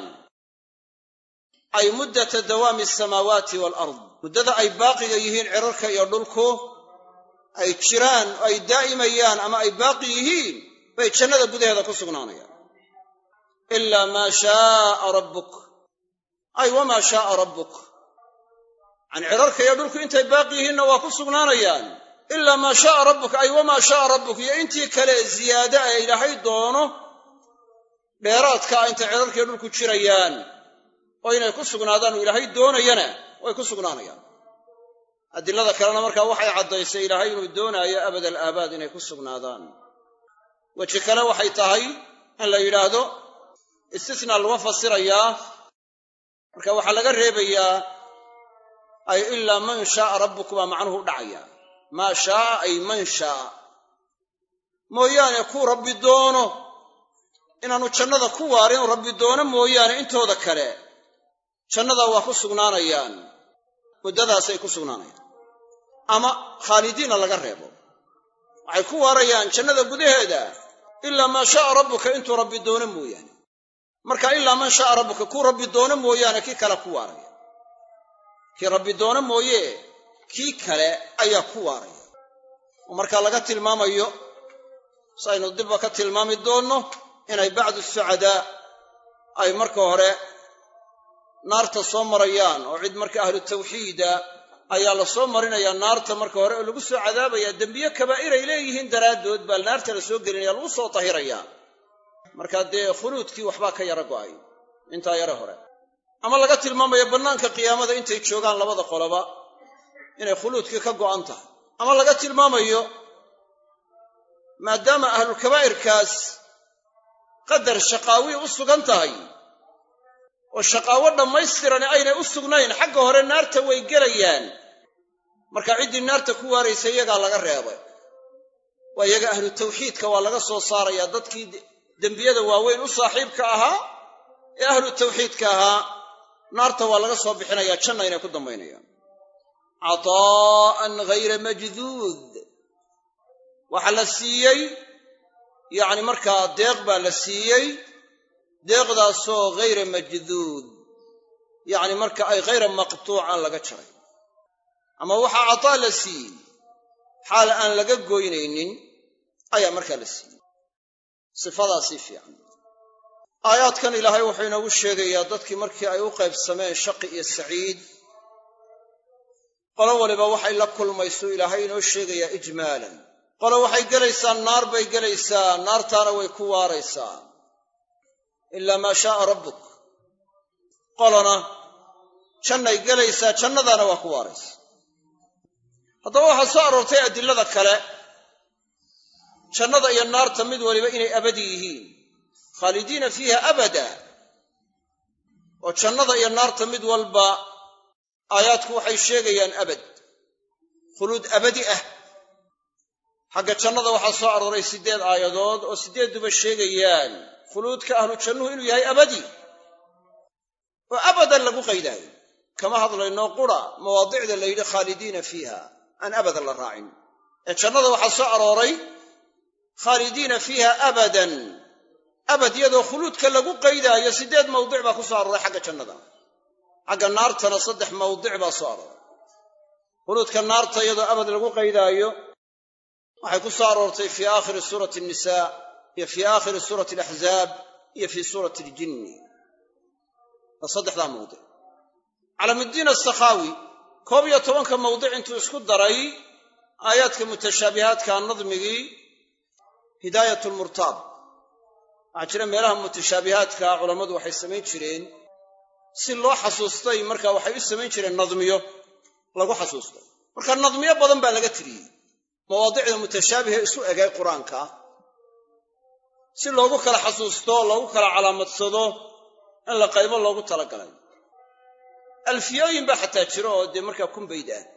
Speaker 1: ay muddata dawaami asamaawaati waalard muddada ay baaqiga yihiin cirarka iyo dhulku ay jiraan oo ay daa'imayaan ama ay baaqi yihiin bay jannada gudaheeda ku sugnaanayaan ilaa maa shaaa rabbuk ay wamaa shaaa rabbuk yacani cirarka iyo dhulku intay baaqi yihiinna waa ku sugnaanayaan ilaa maa shaaa rabbuka ay wamaa shaaa rabbuk iyo intii kale ziyaada ee ilaahay doono dheeraadka a intay cirarkiiyo dhulku jirayaan oo inay ku sugnaadaan uu ilaahay doonayana way ku sugnaanayaan adilada kalena markaa waxay caddaysay ilaahay inuu doonaayo abad al aabaad inay ku sugnaadaan weji kale waxay tahay in la yidhaahdo istisnaa laga fasirayaa marka waxaa laga reebayaa ay ilaa man shaaa rabbuku baa macnuhu u dhacaya maa shaaa ay man shaaa mooyaane kuu rabbi doono inaanu jannada ku waarin rabbi doono mooyaane intooda kale jannada waa ku sugnaanayaan muddadaasay ku sugnaanayaan ama khaalidiina laga reebo waxay ku waarayaan jannada gudaheeda ilaa maa shaaa rabbuka intuu rabbi doono mooyaane marka ilaa man shaaa rabbuka kuu rabbi doono mooyaane kii kale ku waaraya kii rabbi doono mooye kii kale ayaa ku waaraya oo markaa laga tilmaamayo si aynu dibba ka tilmaami doonno inay bacdu sucadaa ay marka hore naarta soo marayaan oo cid marka ahlu tawxiida ayaa la soo marinayaa naarta marka hore oo lagu soo cadaabaya dembiye kabaa'iray leeyihiin daraaddood baa naarta la soo gelinaya lagu soo tahirayaa marka dee khuluudkii waxbaa ka yara go'ay intaa yare hore ama laga tilmaamayo bannaanka qiyaamada intay joogaan labada qoloba inay khuluudkii ka go'an tahay ama laga tilmaamayo maadaama ahlulkabaa'irkaas qadar shaqaawi u sugan tahay oo shaqaawo dhammaystirani aynay u sugnayn xagga hore naarta way gelayaan marka ciddii naarta ku waaraysa iyagaa laga reebay waa iyaga ahlu tawxiidka waa laga soo saarayaa dadkii dembiyada waaweyn u saaxiibka ahaa ee ahlu tawxiidka ahaa naarta waa laga soo bixinayaa janna inay ku dambaynayaan cataa'an ghayra majduud waxaa la siiyey yacni markaa deeq baa la siiyey deeqdaasoo ghayra majduud yacni marka ay ghayra maqtuucan laga jaray ama waxaa cataa la siiyey xaal aan laga goynaynin ayaa markaa la siiyey sifadaasii fiican aayaadkan ilaahay wuxuu inoogu sheegayaa dadkii markii ay u qaybsameen shaqi iyo saciid qolo waliba waxay la kulmayso ilaahay inoo sheegayaa ijmaalan qolo waxay gelaysaa naar bay gelaysaa naartaana way ku waaraysaa ilaa maa shaaa rabbuk qolona jannay gelaysaa jannadaana waa ku waaraysaa haddaba waxaa soo aroortay adilada kale jannada iyo naarta mid waliba inay abadi yihiin khaalidiina fiiha abada oo jannada iyo naarta mid walba aayaadku waxay sheegayaan abad khuluud abadi ah xagga jannada waxaa soo arooray siddeed aayadood oo siddeedduba sheegayaan khuluudka ahlu jannuhu inuu yahay abadi oo abadan lagu qaydaayo kama hadlayno qura mawaadicda la yidhi khaalidiina fiiha aan abadan la raacin ee jannada waxaa soo arooray khaalidiina fiiha abadan abad iyadoo khuluudka lagu qaydaayo siddeed mawdic baa ku soo arooray xagga jannada xagga naartana saddex mawdic baa soo arooray khuluudka naarta iyadoo abad lagu qaydaayo waxay ku soo aroortay fii aakhiri suurati annisaa iyo fii aakhiri suurati alaxzaab iyo fii suurati aljinni waa saddexdaa mawdic calaamuddiin asakhaawi koob iyo tobanka mawdic intuu isku daray aayaadka mutashaabihaadka nadmigii hidaayat lmurtaab waxaa jira meelaha mutashaabihaadka culammadu waxay samayn jireen si loo xasuustay marka waxay u samayn jireen nadmiyo lagu xasuusto marka nadmiyo badan baa laga tiriyey mawaadicda mutashaabihe isu egay qur-aanka si loogu kala xasuusto loogu kala calaamadsado in la qaybo loogu talagalay alfiyooyin baa xataa jiro oo dee markaa kumbayd ah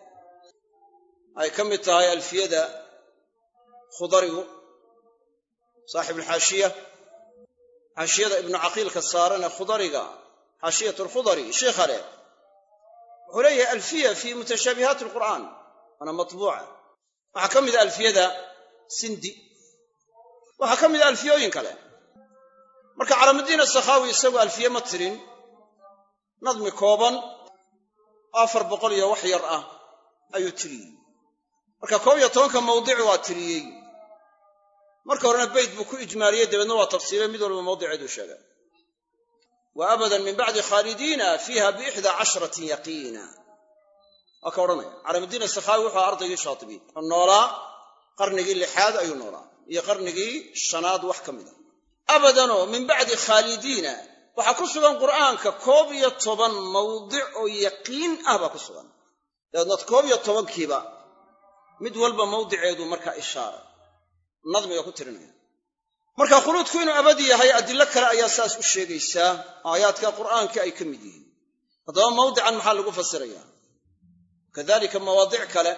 Speaker 1: ay ka mid tahay alfiyada khudarigu saaxibulxaashiya xaashiyada ibnu caqiilka saaran ee khudariga xaashiyat alkhudari sheikha leh wuxuu leeyahay alfiya fii mutashaabihaati alqur'aan waana matbuuca waxaa ka mida alfiyada sindi waxaa ka mida alfiyooyin kale marka calaamudiin asakhaawi isagu alfiye ma tirin nadmi kooban afar boqol iyo wax yar ah ayuu tiriyey marka koob iyo tobanka mawdic waa tiriyey marka horena beyt buu ku ijmaaliyey dabeedna waa tafsiilay mid walba mawdiceeduu sheegay wa abadan min bacdi khaalidiina fiiha biixdaa cashratin yaqiina waa ka odhanaya calaamuddiin asakhaawi wuxuu aha ardaygii shaatibiin oo noolaa qarnigii lixaad ayuu noolaa iyo qarnigii shanaad wax ka mida abadanoo min bacdi khaalidiina waxaa ku sugan qur'aanka koob iyo toban mawdic oo yaqiin ah baa ku sugan dabeedna koob iyo tobankiiba mid walba mawdiceedu markaa ishaara nadmiga ku tirinaya marka khuluudku inuu abadi yahay adilo kale ayaa saas u sheegaysaa aayaadka qur'aankii ay ka mid yihiin haddaba mawdican maxaa lagu fasiraya kadalika mawaadic kale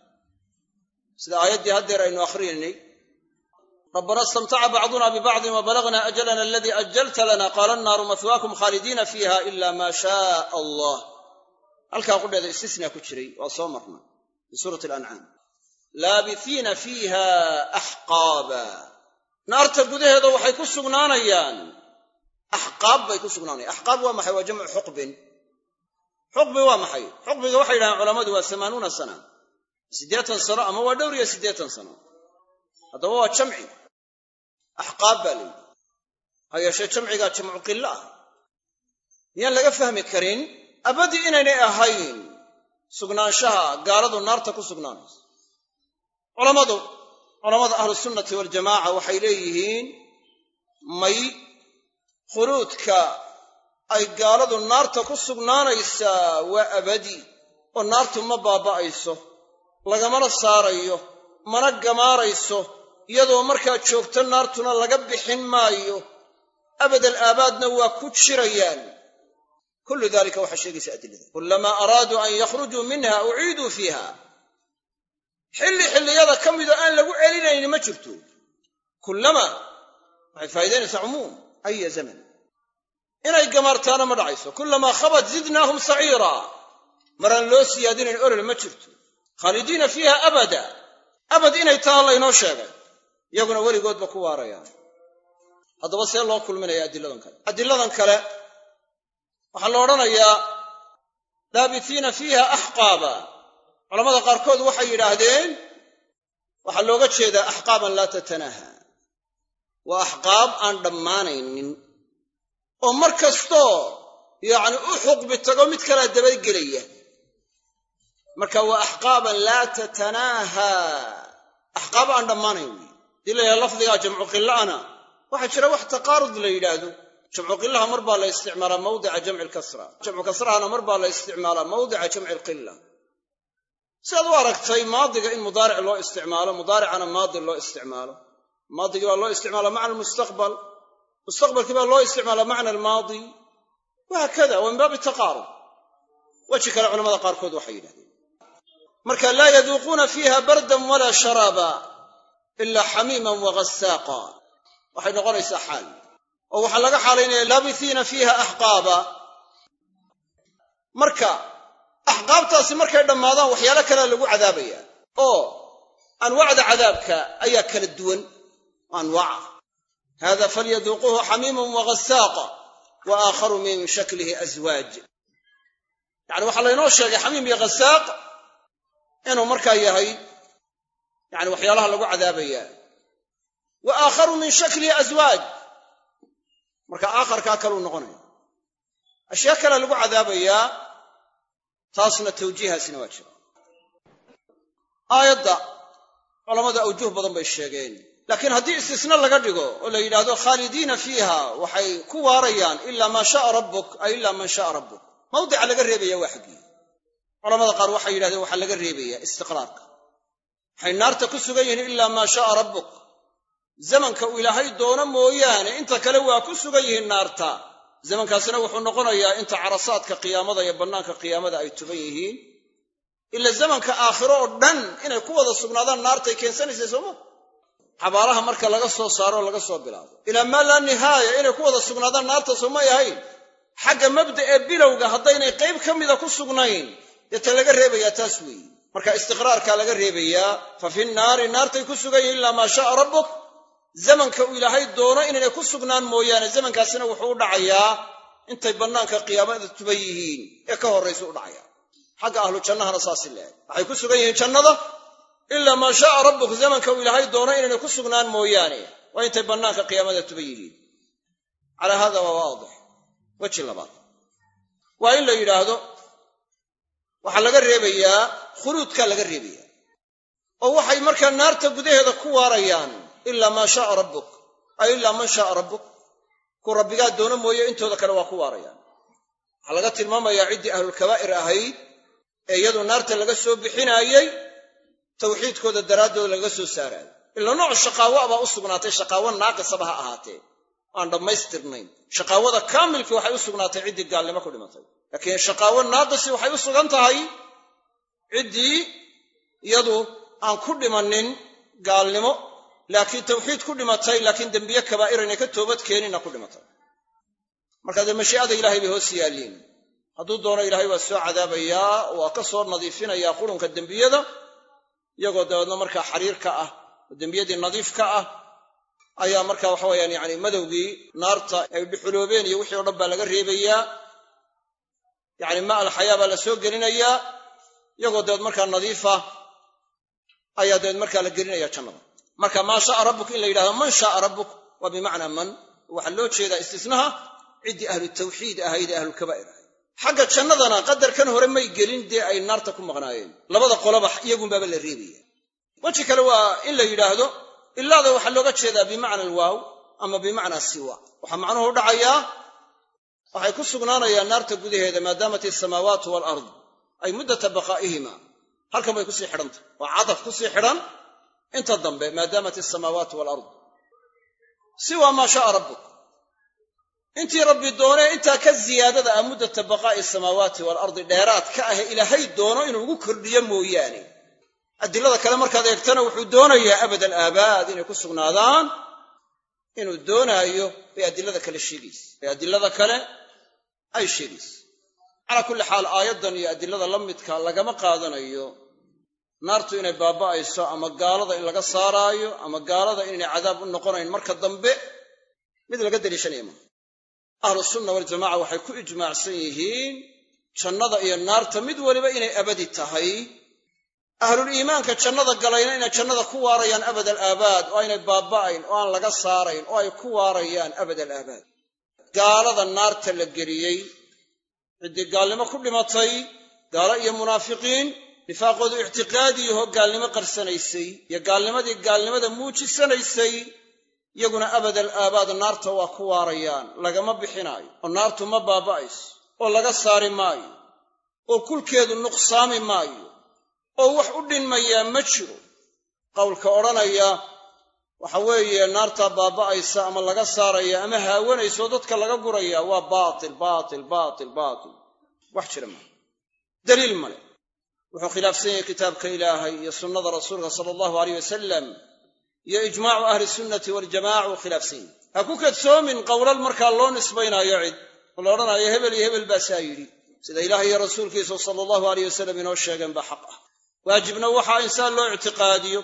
Speaker 1: sida aayaddii haddeer aynu akhriyaynay rabbana istamtaca bacduna bibacdin wabalagna ajalana aladii ajalta lana qaala annaaru mahwaakum khaalidiina fiiha ila maa shaaa allah halkaa qudheeda istisnaa ku jiray waa soo marna fi suurati alancaam laabihiina fiiha axqaaba naarta gudaheeda waxay ku sugnaanayaan axqaab bay ku sugnaanayan axqaab waa maxay waa jamcu xuqbin xuqbi waa maxay xuqbiga waxay yidhahaan culammadu waa amaanuuna sana siddeetan sano ama waa dhowr iyo siddeetan sano haddaba waa jamci axqaab baa layidhi ha yeeshee jamcigaa jamcu qilo ah miyaan laga fahmi karin abadi inaynay ahayn sugnaanshaha gaaladu naarta ku sugnaanayso culammadu culammada ahlusunnati waljamaaca waxay leeyihiin may khuluudka ay gaaladu naarta ku sugnaanaysaa waa abadi oo naartu ma baaba'ayso lagamana saarayo mana gamaarayso iyadoo markaa joogto naartuna laga bixin maayo abadal aabaadna waa ku jirayaan kullu dalika waxaa sheegaysa adilada kullamaa araaduu an yakhrujuu minha uciiduu fiiha xilli xilliyada ka midoo aan lagu celinayni ma jirto kullama waxay faa'idaynaysaa cumuum aya zaman inay gamaartaana ma dhacayso kullamaa khabat zidnaahum saciira maraan loo siyaadinayn olol ma jirto khaalidiina fiiha abada abad inay taha laynoo sheegay iyaguna weligoodba ku waarayaan haddaba see loo kulminaya adiladan kale adiladan kale waxaa la odhanayaa laabitiina fiiha axqaaba culamada qaarkood waxay yidhaahdeen waxaa looga jeedaa axqaaban laa tatanaaha waa axqaab aan dhammaanaynin oo mar kastoo yacni u xuqbi tago mid kalaa dabagelaya marka waa axqaaban laa tatanaaha axqaab aan dhammaanayn wey dii layaha lafdigaa jamcu qilla'ana waxaa jira wax taqaarud la yidhaahdo jamcu qillaha mar baa la isticmaalaa mawdica jamci lkasra jamcu kasrahana mar baa la isticmaalaa mawdica jamci alqilla sidaad u aragtay maadiga in mudaaric loo isticmaalo mudaaricana maadi loo isticmaalo maadigii baa loo isticmaala macna almustaqbal mustaqbalkii baa loo isticmaala macna almaadi wahaakada waa min baabi taqaarub weji kale culamada qaarkood waxay yidhahdeen marka laa yaduuquuna fiiha bardan walaa sharaaba ilaa xamiiman waghasaaqa waxay noqonaysaa xaal oo waxaa laga xaalaynaya laabithiina fiiha axqaaba marka axqaabtaasi markay dhammaadaan waxyaalo kalea lagu cadaabaya oo anwaacda cadaabka ayaa kala duwan anwaaca hada falyaduuquuhu xamiimun waghasaaqa wa aakharu min shaklihi aswaaj yacni waxaa laynoo sheegay xamiim iyo ghasaaq inuu markaa yahay yani waxyaalaha lagu cadaabaya wa aakharu min shaklihi aswaaj marka aakharkaa kaluu noqonaya ashyaa kalea lagu cadaabayaa taasna tawjiihaasina waa jira aayadda culammada awjuh badan bay sheegeen laakiin haddii istisna laga dhigo oo la yidhaahdo khaalidiina fiiha waxay ku waarayaan ilaa maa sha'a rabbuk ay ilaa man sha'a rabbuk mawdica laga reebaya waa xaggii culamada qaar waxay yidhahdeen waxaa laga reebaya istiqraarka waxay naarta ku sugan yihiin ilaa maa sha'a rabbuk zamanka uu ilaahay doono mooyaane inta kale waa ku sugan yihiin naarta zamankaasina wuxuu noqonayaa inta carasaadka qiyaamada iyo bannaanka qiyaamada ay tuban yihiin ila zamanka aakhiro oo dhan inay ku wada sugnaadaan naartay keensanaysay sooma xabaalaha marka laga soo saaro oo laga soo bilaabo ilaa maa laa nihaaya inay ku wada sugnaadaan naarta soomay ahayn xagga mabda ee bilowga haddaynay qayb ka mida ku sugnayn dee ta laga reebayaa taas weeye marka istiqraarkaa laga reebayaa fa fi nnaari naartay ku sugan yihin ilaa maa sha'a rabbuk zamanka uu ilaahay doono inaynay ku sugnaan mooyaane zamankaasina wuxuu u dhacayaa intay bannaanka qiyaamada tuban yihiin ee ka horraysu u dhacaya xagga ahlu jannahana saasi leehay waxay ku sugan yihiin jannada ilaa maa sha'a rabbuk zamanka uu ilaahay doono inaynay ku sugnaan mooyaane waa intay bannaanka qiyaamada tuban yihiin calaa hada waa waadix weji labaad waa in la yidhaahdo
Speaker 2: waxaa laga reebayaa khuluudkaa laga reebaya oo waxay markaa naarta gudaheeda ku waarayaan ilaa maa shaaa rabbuk ay ilaa man shaaa rabbuk ku rabbigaa doono mooye intooda kale waa ku waarayaan waxaa laga tilmaamayaa ciddii ahlulkabaa'ir ahayd ee iyadu naarta laga soo bixinaayey tawxiidkooda daraaddooda laga soo saaraayo ila nooc shaqaawo baa u sugnaatay shaqaawo naaqisaba ha ahaatee aan dhammaystirnayn shaqaawada kaamilkii waxay u sugnaatay ciddii gaalnimo ku dhimatay laakiin shaqaawo naaqisi waxay u sugan tahay ciddii iyadu aan ku dhimanin gaalnimo laakiin tawxiid ku dhimatay laakiin dembiye kabaa'ir inay ka toobad keeninna ku dhimatay marka dee mashii'ada ilahay bay hoos yaalliin hadduu doono ilaahay waa soo cadaabayaa waa ka soo nadiifinayaa qurunka dembiyada iyagoo dabeedna markaa xariir ka ah oo dembiyadii nadiif ka ah ayaa marka waxa weyaan yani madowgii naarta ay dhuxuloobeen iyo wixii o dhan baa laga reebayaa yani ma alxayaa baa la soo gelinayaa iyagoo dabeed markaa nadiifa ayaa dabeed markaa la gelinaya jannada marka maa shaaa rabbuk in la yidhahdo man shaaa rabbuk waa bimacnaa man waxaa loo jeedaa istisnaha ciddii ahlu tawxiid ahayd ee ahlulkabaa'ir ahayd xagga jannadana qadarkan hore may gelin dee ay naarta ku maqnaayeen labada qoloba iyagunbaaba la reebaya weji kale waa in la yidhaahdo ilaada waxaa looga jeedaa bimacna alwaaw ama bimacnaa siwa waxaa macnuhu u dhacayaa waxay ku sugnaanayaan naarta gudaheeda maadaamat asamaawaatu walard ay muddata baqaa'ihima halkan bay kusii xidhantah waa cadaf kusii xidhan inta dambe maadaamat asamaawaatu walard siwa maa shaaa rabbuk intii rabbi doonee intaa ka ziyaadada ah muddata baqaa'i asamaawaati waalardi dheeraad ka ahe ilaahay doono inuu ugu kordhiyo mooyaane adilada kale markaad eegtana wuxuu doonayaa abad alaabaad inay ku sugnaadaan inuu doonaayo bay adilada kale sheegaysa bay adilada kale ay sheegaysa calaa kulli xaal aayaddan iyo adilada la midka lagama qaadanayo naartu inay baaba'ayso ama gaalada in laga saaraayo ama gaalada inaynay cadaab u noqonayn marka dambe mid laga daliishanaya maa ahlu sunna waljamaca waxay ku ijmaacsan yihiin jannada iyo naarta mid waliba inay abadi tahay ahluliimaanka jannada galayna inay jannada ku waarayaan abad alaabaad oo aynay baaba'ayn oo aan laga saarayn oo ay ku waarayaan abad alaabaad gaalada naarta la geliyey ciddii gaalnimo ku dhimatay gaalo iyo munaafiqiin nifaaqoodu ictiqaadiyahoo gaalnimo qarsanaysay iyo gaalnimadii gaalnimada muujisanaysay iyaguna abad alaabaad naarta waa ku waarayaan lagama bixinaayo oo naartu ma baaba'ayso oo laga saari maayo oo kulkeedu nuqsaami maayo oo wax u dhinmayaa ma jiro qowlka odhanaya waxa weeye naartaa baaba'aysa ama laga saaraya ama haawanaysa oo dadka laga guraya waa baatil baatil baatil baatil wax jira maa daliil male wuxuu khilaafsan yahay kitaabka ilaahay iyo sunnada rasuulka sala allahu aleyh wasalam iyo ijmaacu ahli sunnati waljamaca uu khilaafsan yahy ha ku kadsoomin qowlal markaa loo nisbaynaayo cid oo la odhanayo hebel iyo hebel baa saa yidhi sida ilaah iyo rasuulkiisu sala allahu aleyh wasalam inoo sheegeen baa xaq ah waajibna waxaa insaan loo ictiqaadiyo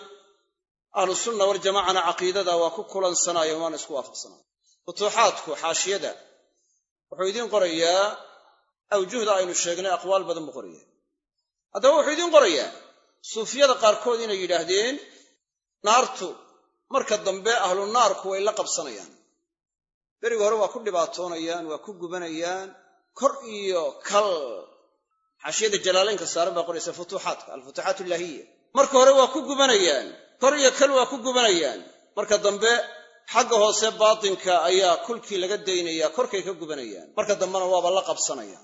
Speaker 2: ahlu sunna waljamacana caqiidada waa ku kulansanaayo waana isku waafaqsanaayo futuuxaadku xaashiyada wuxuu idiin qorayaa awjuhda aynu sheegnay aqwaal badan buu qoraya haddaba wuxuu idiin qorayaa suufiyada qaarkood inay yidhaahdeen naartu marka dambe ahlu naarku way la qabsanayaan beriga hore waa ku dhibaatoonayaan waa ku gubanayaan kor iyo kal xaashiyada jalaalaynka saaran baa qoraysa futuuxaadka alfutuuxaat illaahiya marka hore waa ku gubanayaan kor iyo kal waa ku gubanayaan marka dambe xagga hoose baatinka ayaa kulkii laga daynayaa korkay ka gubanayaan marka dambena waaba la qabsanayaan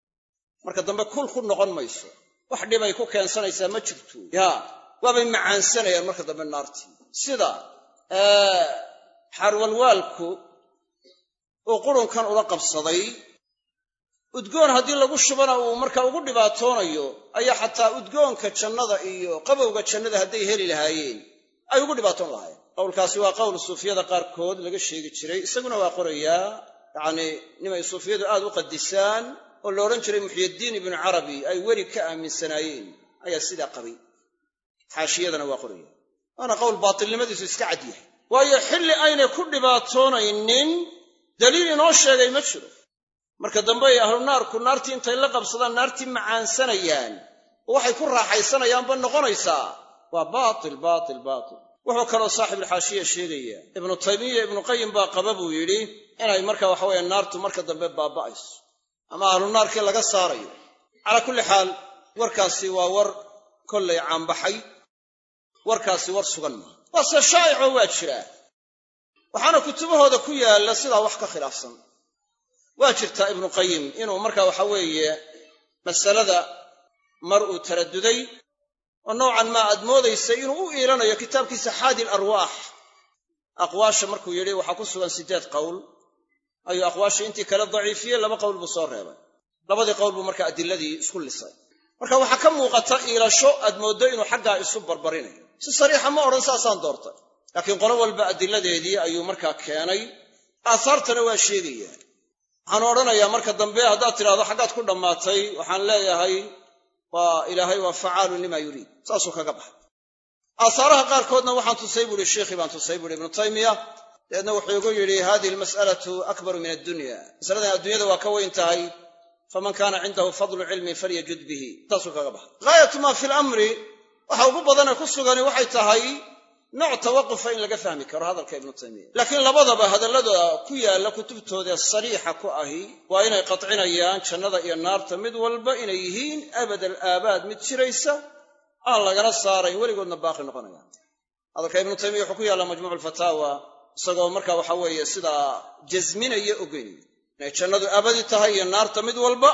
Speaker 2: marka dambe kul ku noqon mayso wax dhibay ku keensanaysaa ma jirto yaa waabay macaansanayaan marka dambe naartii sida xaarwalwaalku uu qurunkan ula qabsaday udgoon haddii lagu shubana uu marka ugu dhibaatoonayo ayaa xataa udgoonka jannada iyo qabowga jannada hadday heli lahaayeen ay ugu dhibaatoon lahaayeen qowlkaasi waa qowl suufiyada qaarkood laga sheegi jiray isaguna waa qorayaa yacnii nimay suufiyadu aad u qadisaan oo la odhan jiray muxyiddiin ibnu carabi ay weli ka aaminsanaayeen ayaa sidaa qabay xaashiyadana waa qoraya waana qowl baatilnimadiisu iska cad yahay waayo xilli aynay ku dhibaatoonaynin daliil inoo sheegay ma jiro marka dambe ay ahlu naarku naartii intay la qabsadaan naartii macaansanayaan oo waxay ku raaxaysanayaanba noqonaysaa waa baatil baatil baatil wuxuu kaloo saaxibulxaashiya sheegaya ibnu taymiya ibnu qayim baa qaba buu yidhi inay marka waxa weeye naartu marka dambe baaba'ayso ama ahlu naarkii laga saarayo calaa kulli xaal warkaasi waa war kollay caanbaxay warkaasi war sugan maaha waase shaa'icoo waa jiraa waxaana kutubahooda ku yaalla sidaa wax ka khilaafsan waa jirtaa ibnu qayim inuu markaa waxa weeye masalada mar uu taraduday oo noocan maa aad moodaysay inuu u iilanayo kitaabkiisa xaadi larwaax aqwaasha markuu yidhi waxaa ku sugan siddeed qowl ayuu aqwaasha intii kale daciifiyey laba qowl buu soo reebay labadii qowl buu marka adiladii isku lisay marka waxaa ka muuqata iilasho aad mooddo inuu xaggaa isu barbarinayo si sariixa ma odhan saasaan doortay laakiin qolo walba adiladeedii ayuu markaa keenay aahaartana waa sheegaya waxaan odhanayaa marka dambe haddaad tidhahdo xaggaad ku dhammaatay waxaan leeyahay waa ilaahay waa facaalun lima yuriid saasuu kaga baxay aahaaraha qaarkoodna waxaan tusay buuhi sheikhii baan tusay buuhi ibnu taymiya dabeedna wuxuu igu yidhi hadihi almas'alatu akbaru min addunya masaladan adduunyada waa ka weyn tahay faman kaana cindahu fadlu cilmin falyajud bihi saasuu kaga baxay gaayatu maa fi lamri waxa ugu badane ku sugani waxay tahay nooc tawaqufa in laga fahmi karo hadalka ibnu taymiya laakiin labadaba hadallada ku yaalla kutubtooda sariixa ku ahi waa inay qadcinayaan jannada iyo naarta mid walba inay yihiin abad alaabaad mid jiraysa aan lagala saarayn weligoodna baaqi noqonayaan hadalka ibnu taymiya wuxuu ku yaalla majmuuc alfataawa isagoo marka waxa weeye sidaa jasminaya ogeynaya inay jannadu abadi tahay iyo naarta mid walba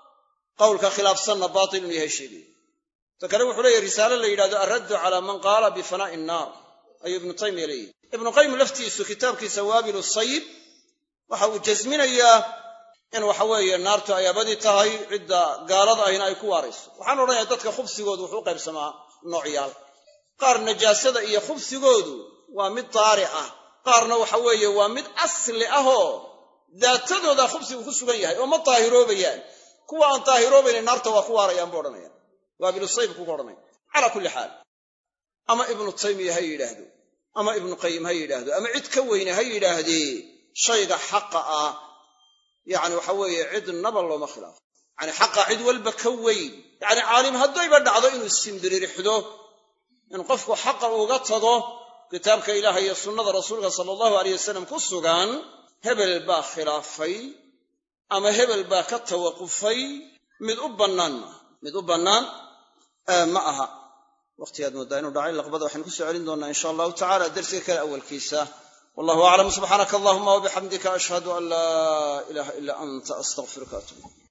Speaker 2: qowlka khilaafsanna baatil inuu yahay sheegaya ta kale wuxuu leeyahy risaale la yidhahdo alraddu calaa man qaala bifanaa'i innaar ayuu ibnu taymiya leeyahy ibnu qayim laftiisu kitaabkiisa waabilu sayib waxa uu jasminayaa in waxa weeye naartu ay abadi tahay cidda gaalada ahina ay ku waarayso waxaan odhanaya dadka khubsigoodu wuxuu u qaybsamaa noocyaal qaar najaasada iyo khubsigoodu waa mid daari ah qaarna waxa weeye waa mid asli ahoo daatadooda khubsigu ku sugan yahay oo ma daahiroobayaan kuwa aan daahiroobaynin naarta waa ku waarayaan buu odhanaya waabilu sayib kuga odhanaya calaa kulli xaal ama ibnu taymiya ha yidhaahdo ama ibnu qayim ha yidhaahdo ama cid ka weyne ha yidhaahdee shayga xaqa ah yacni waxa weeye cidnaba looma khilaafo yacni xaqa cid walba ka weyn yacni caalim haddayba dhacdo inuu simbiririxdo in qofku xaqa uga tago kitaabka ilaah iyo sunnada rasuulka sala allahu aleyh wasalam ku sugan hebel baa khilaafay ama hebel baa ka tawaqufay mid u bannaan maaha mid u bannaan ma aha waqtigaad mooddaa inuu dhacay laqbada waxaynu ku soo celin doonnaa insha allahu tacala dersiga kale awalkiisa wallahu aclam subxaanaka allahuma wabixamdika ashhadu an laa ilaaha ila anta astaqfiruka atub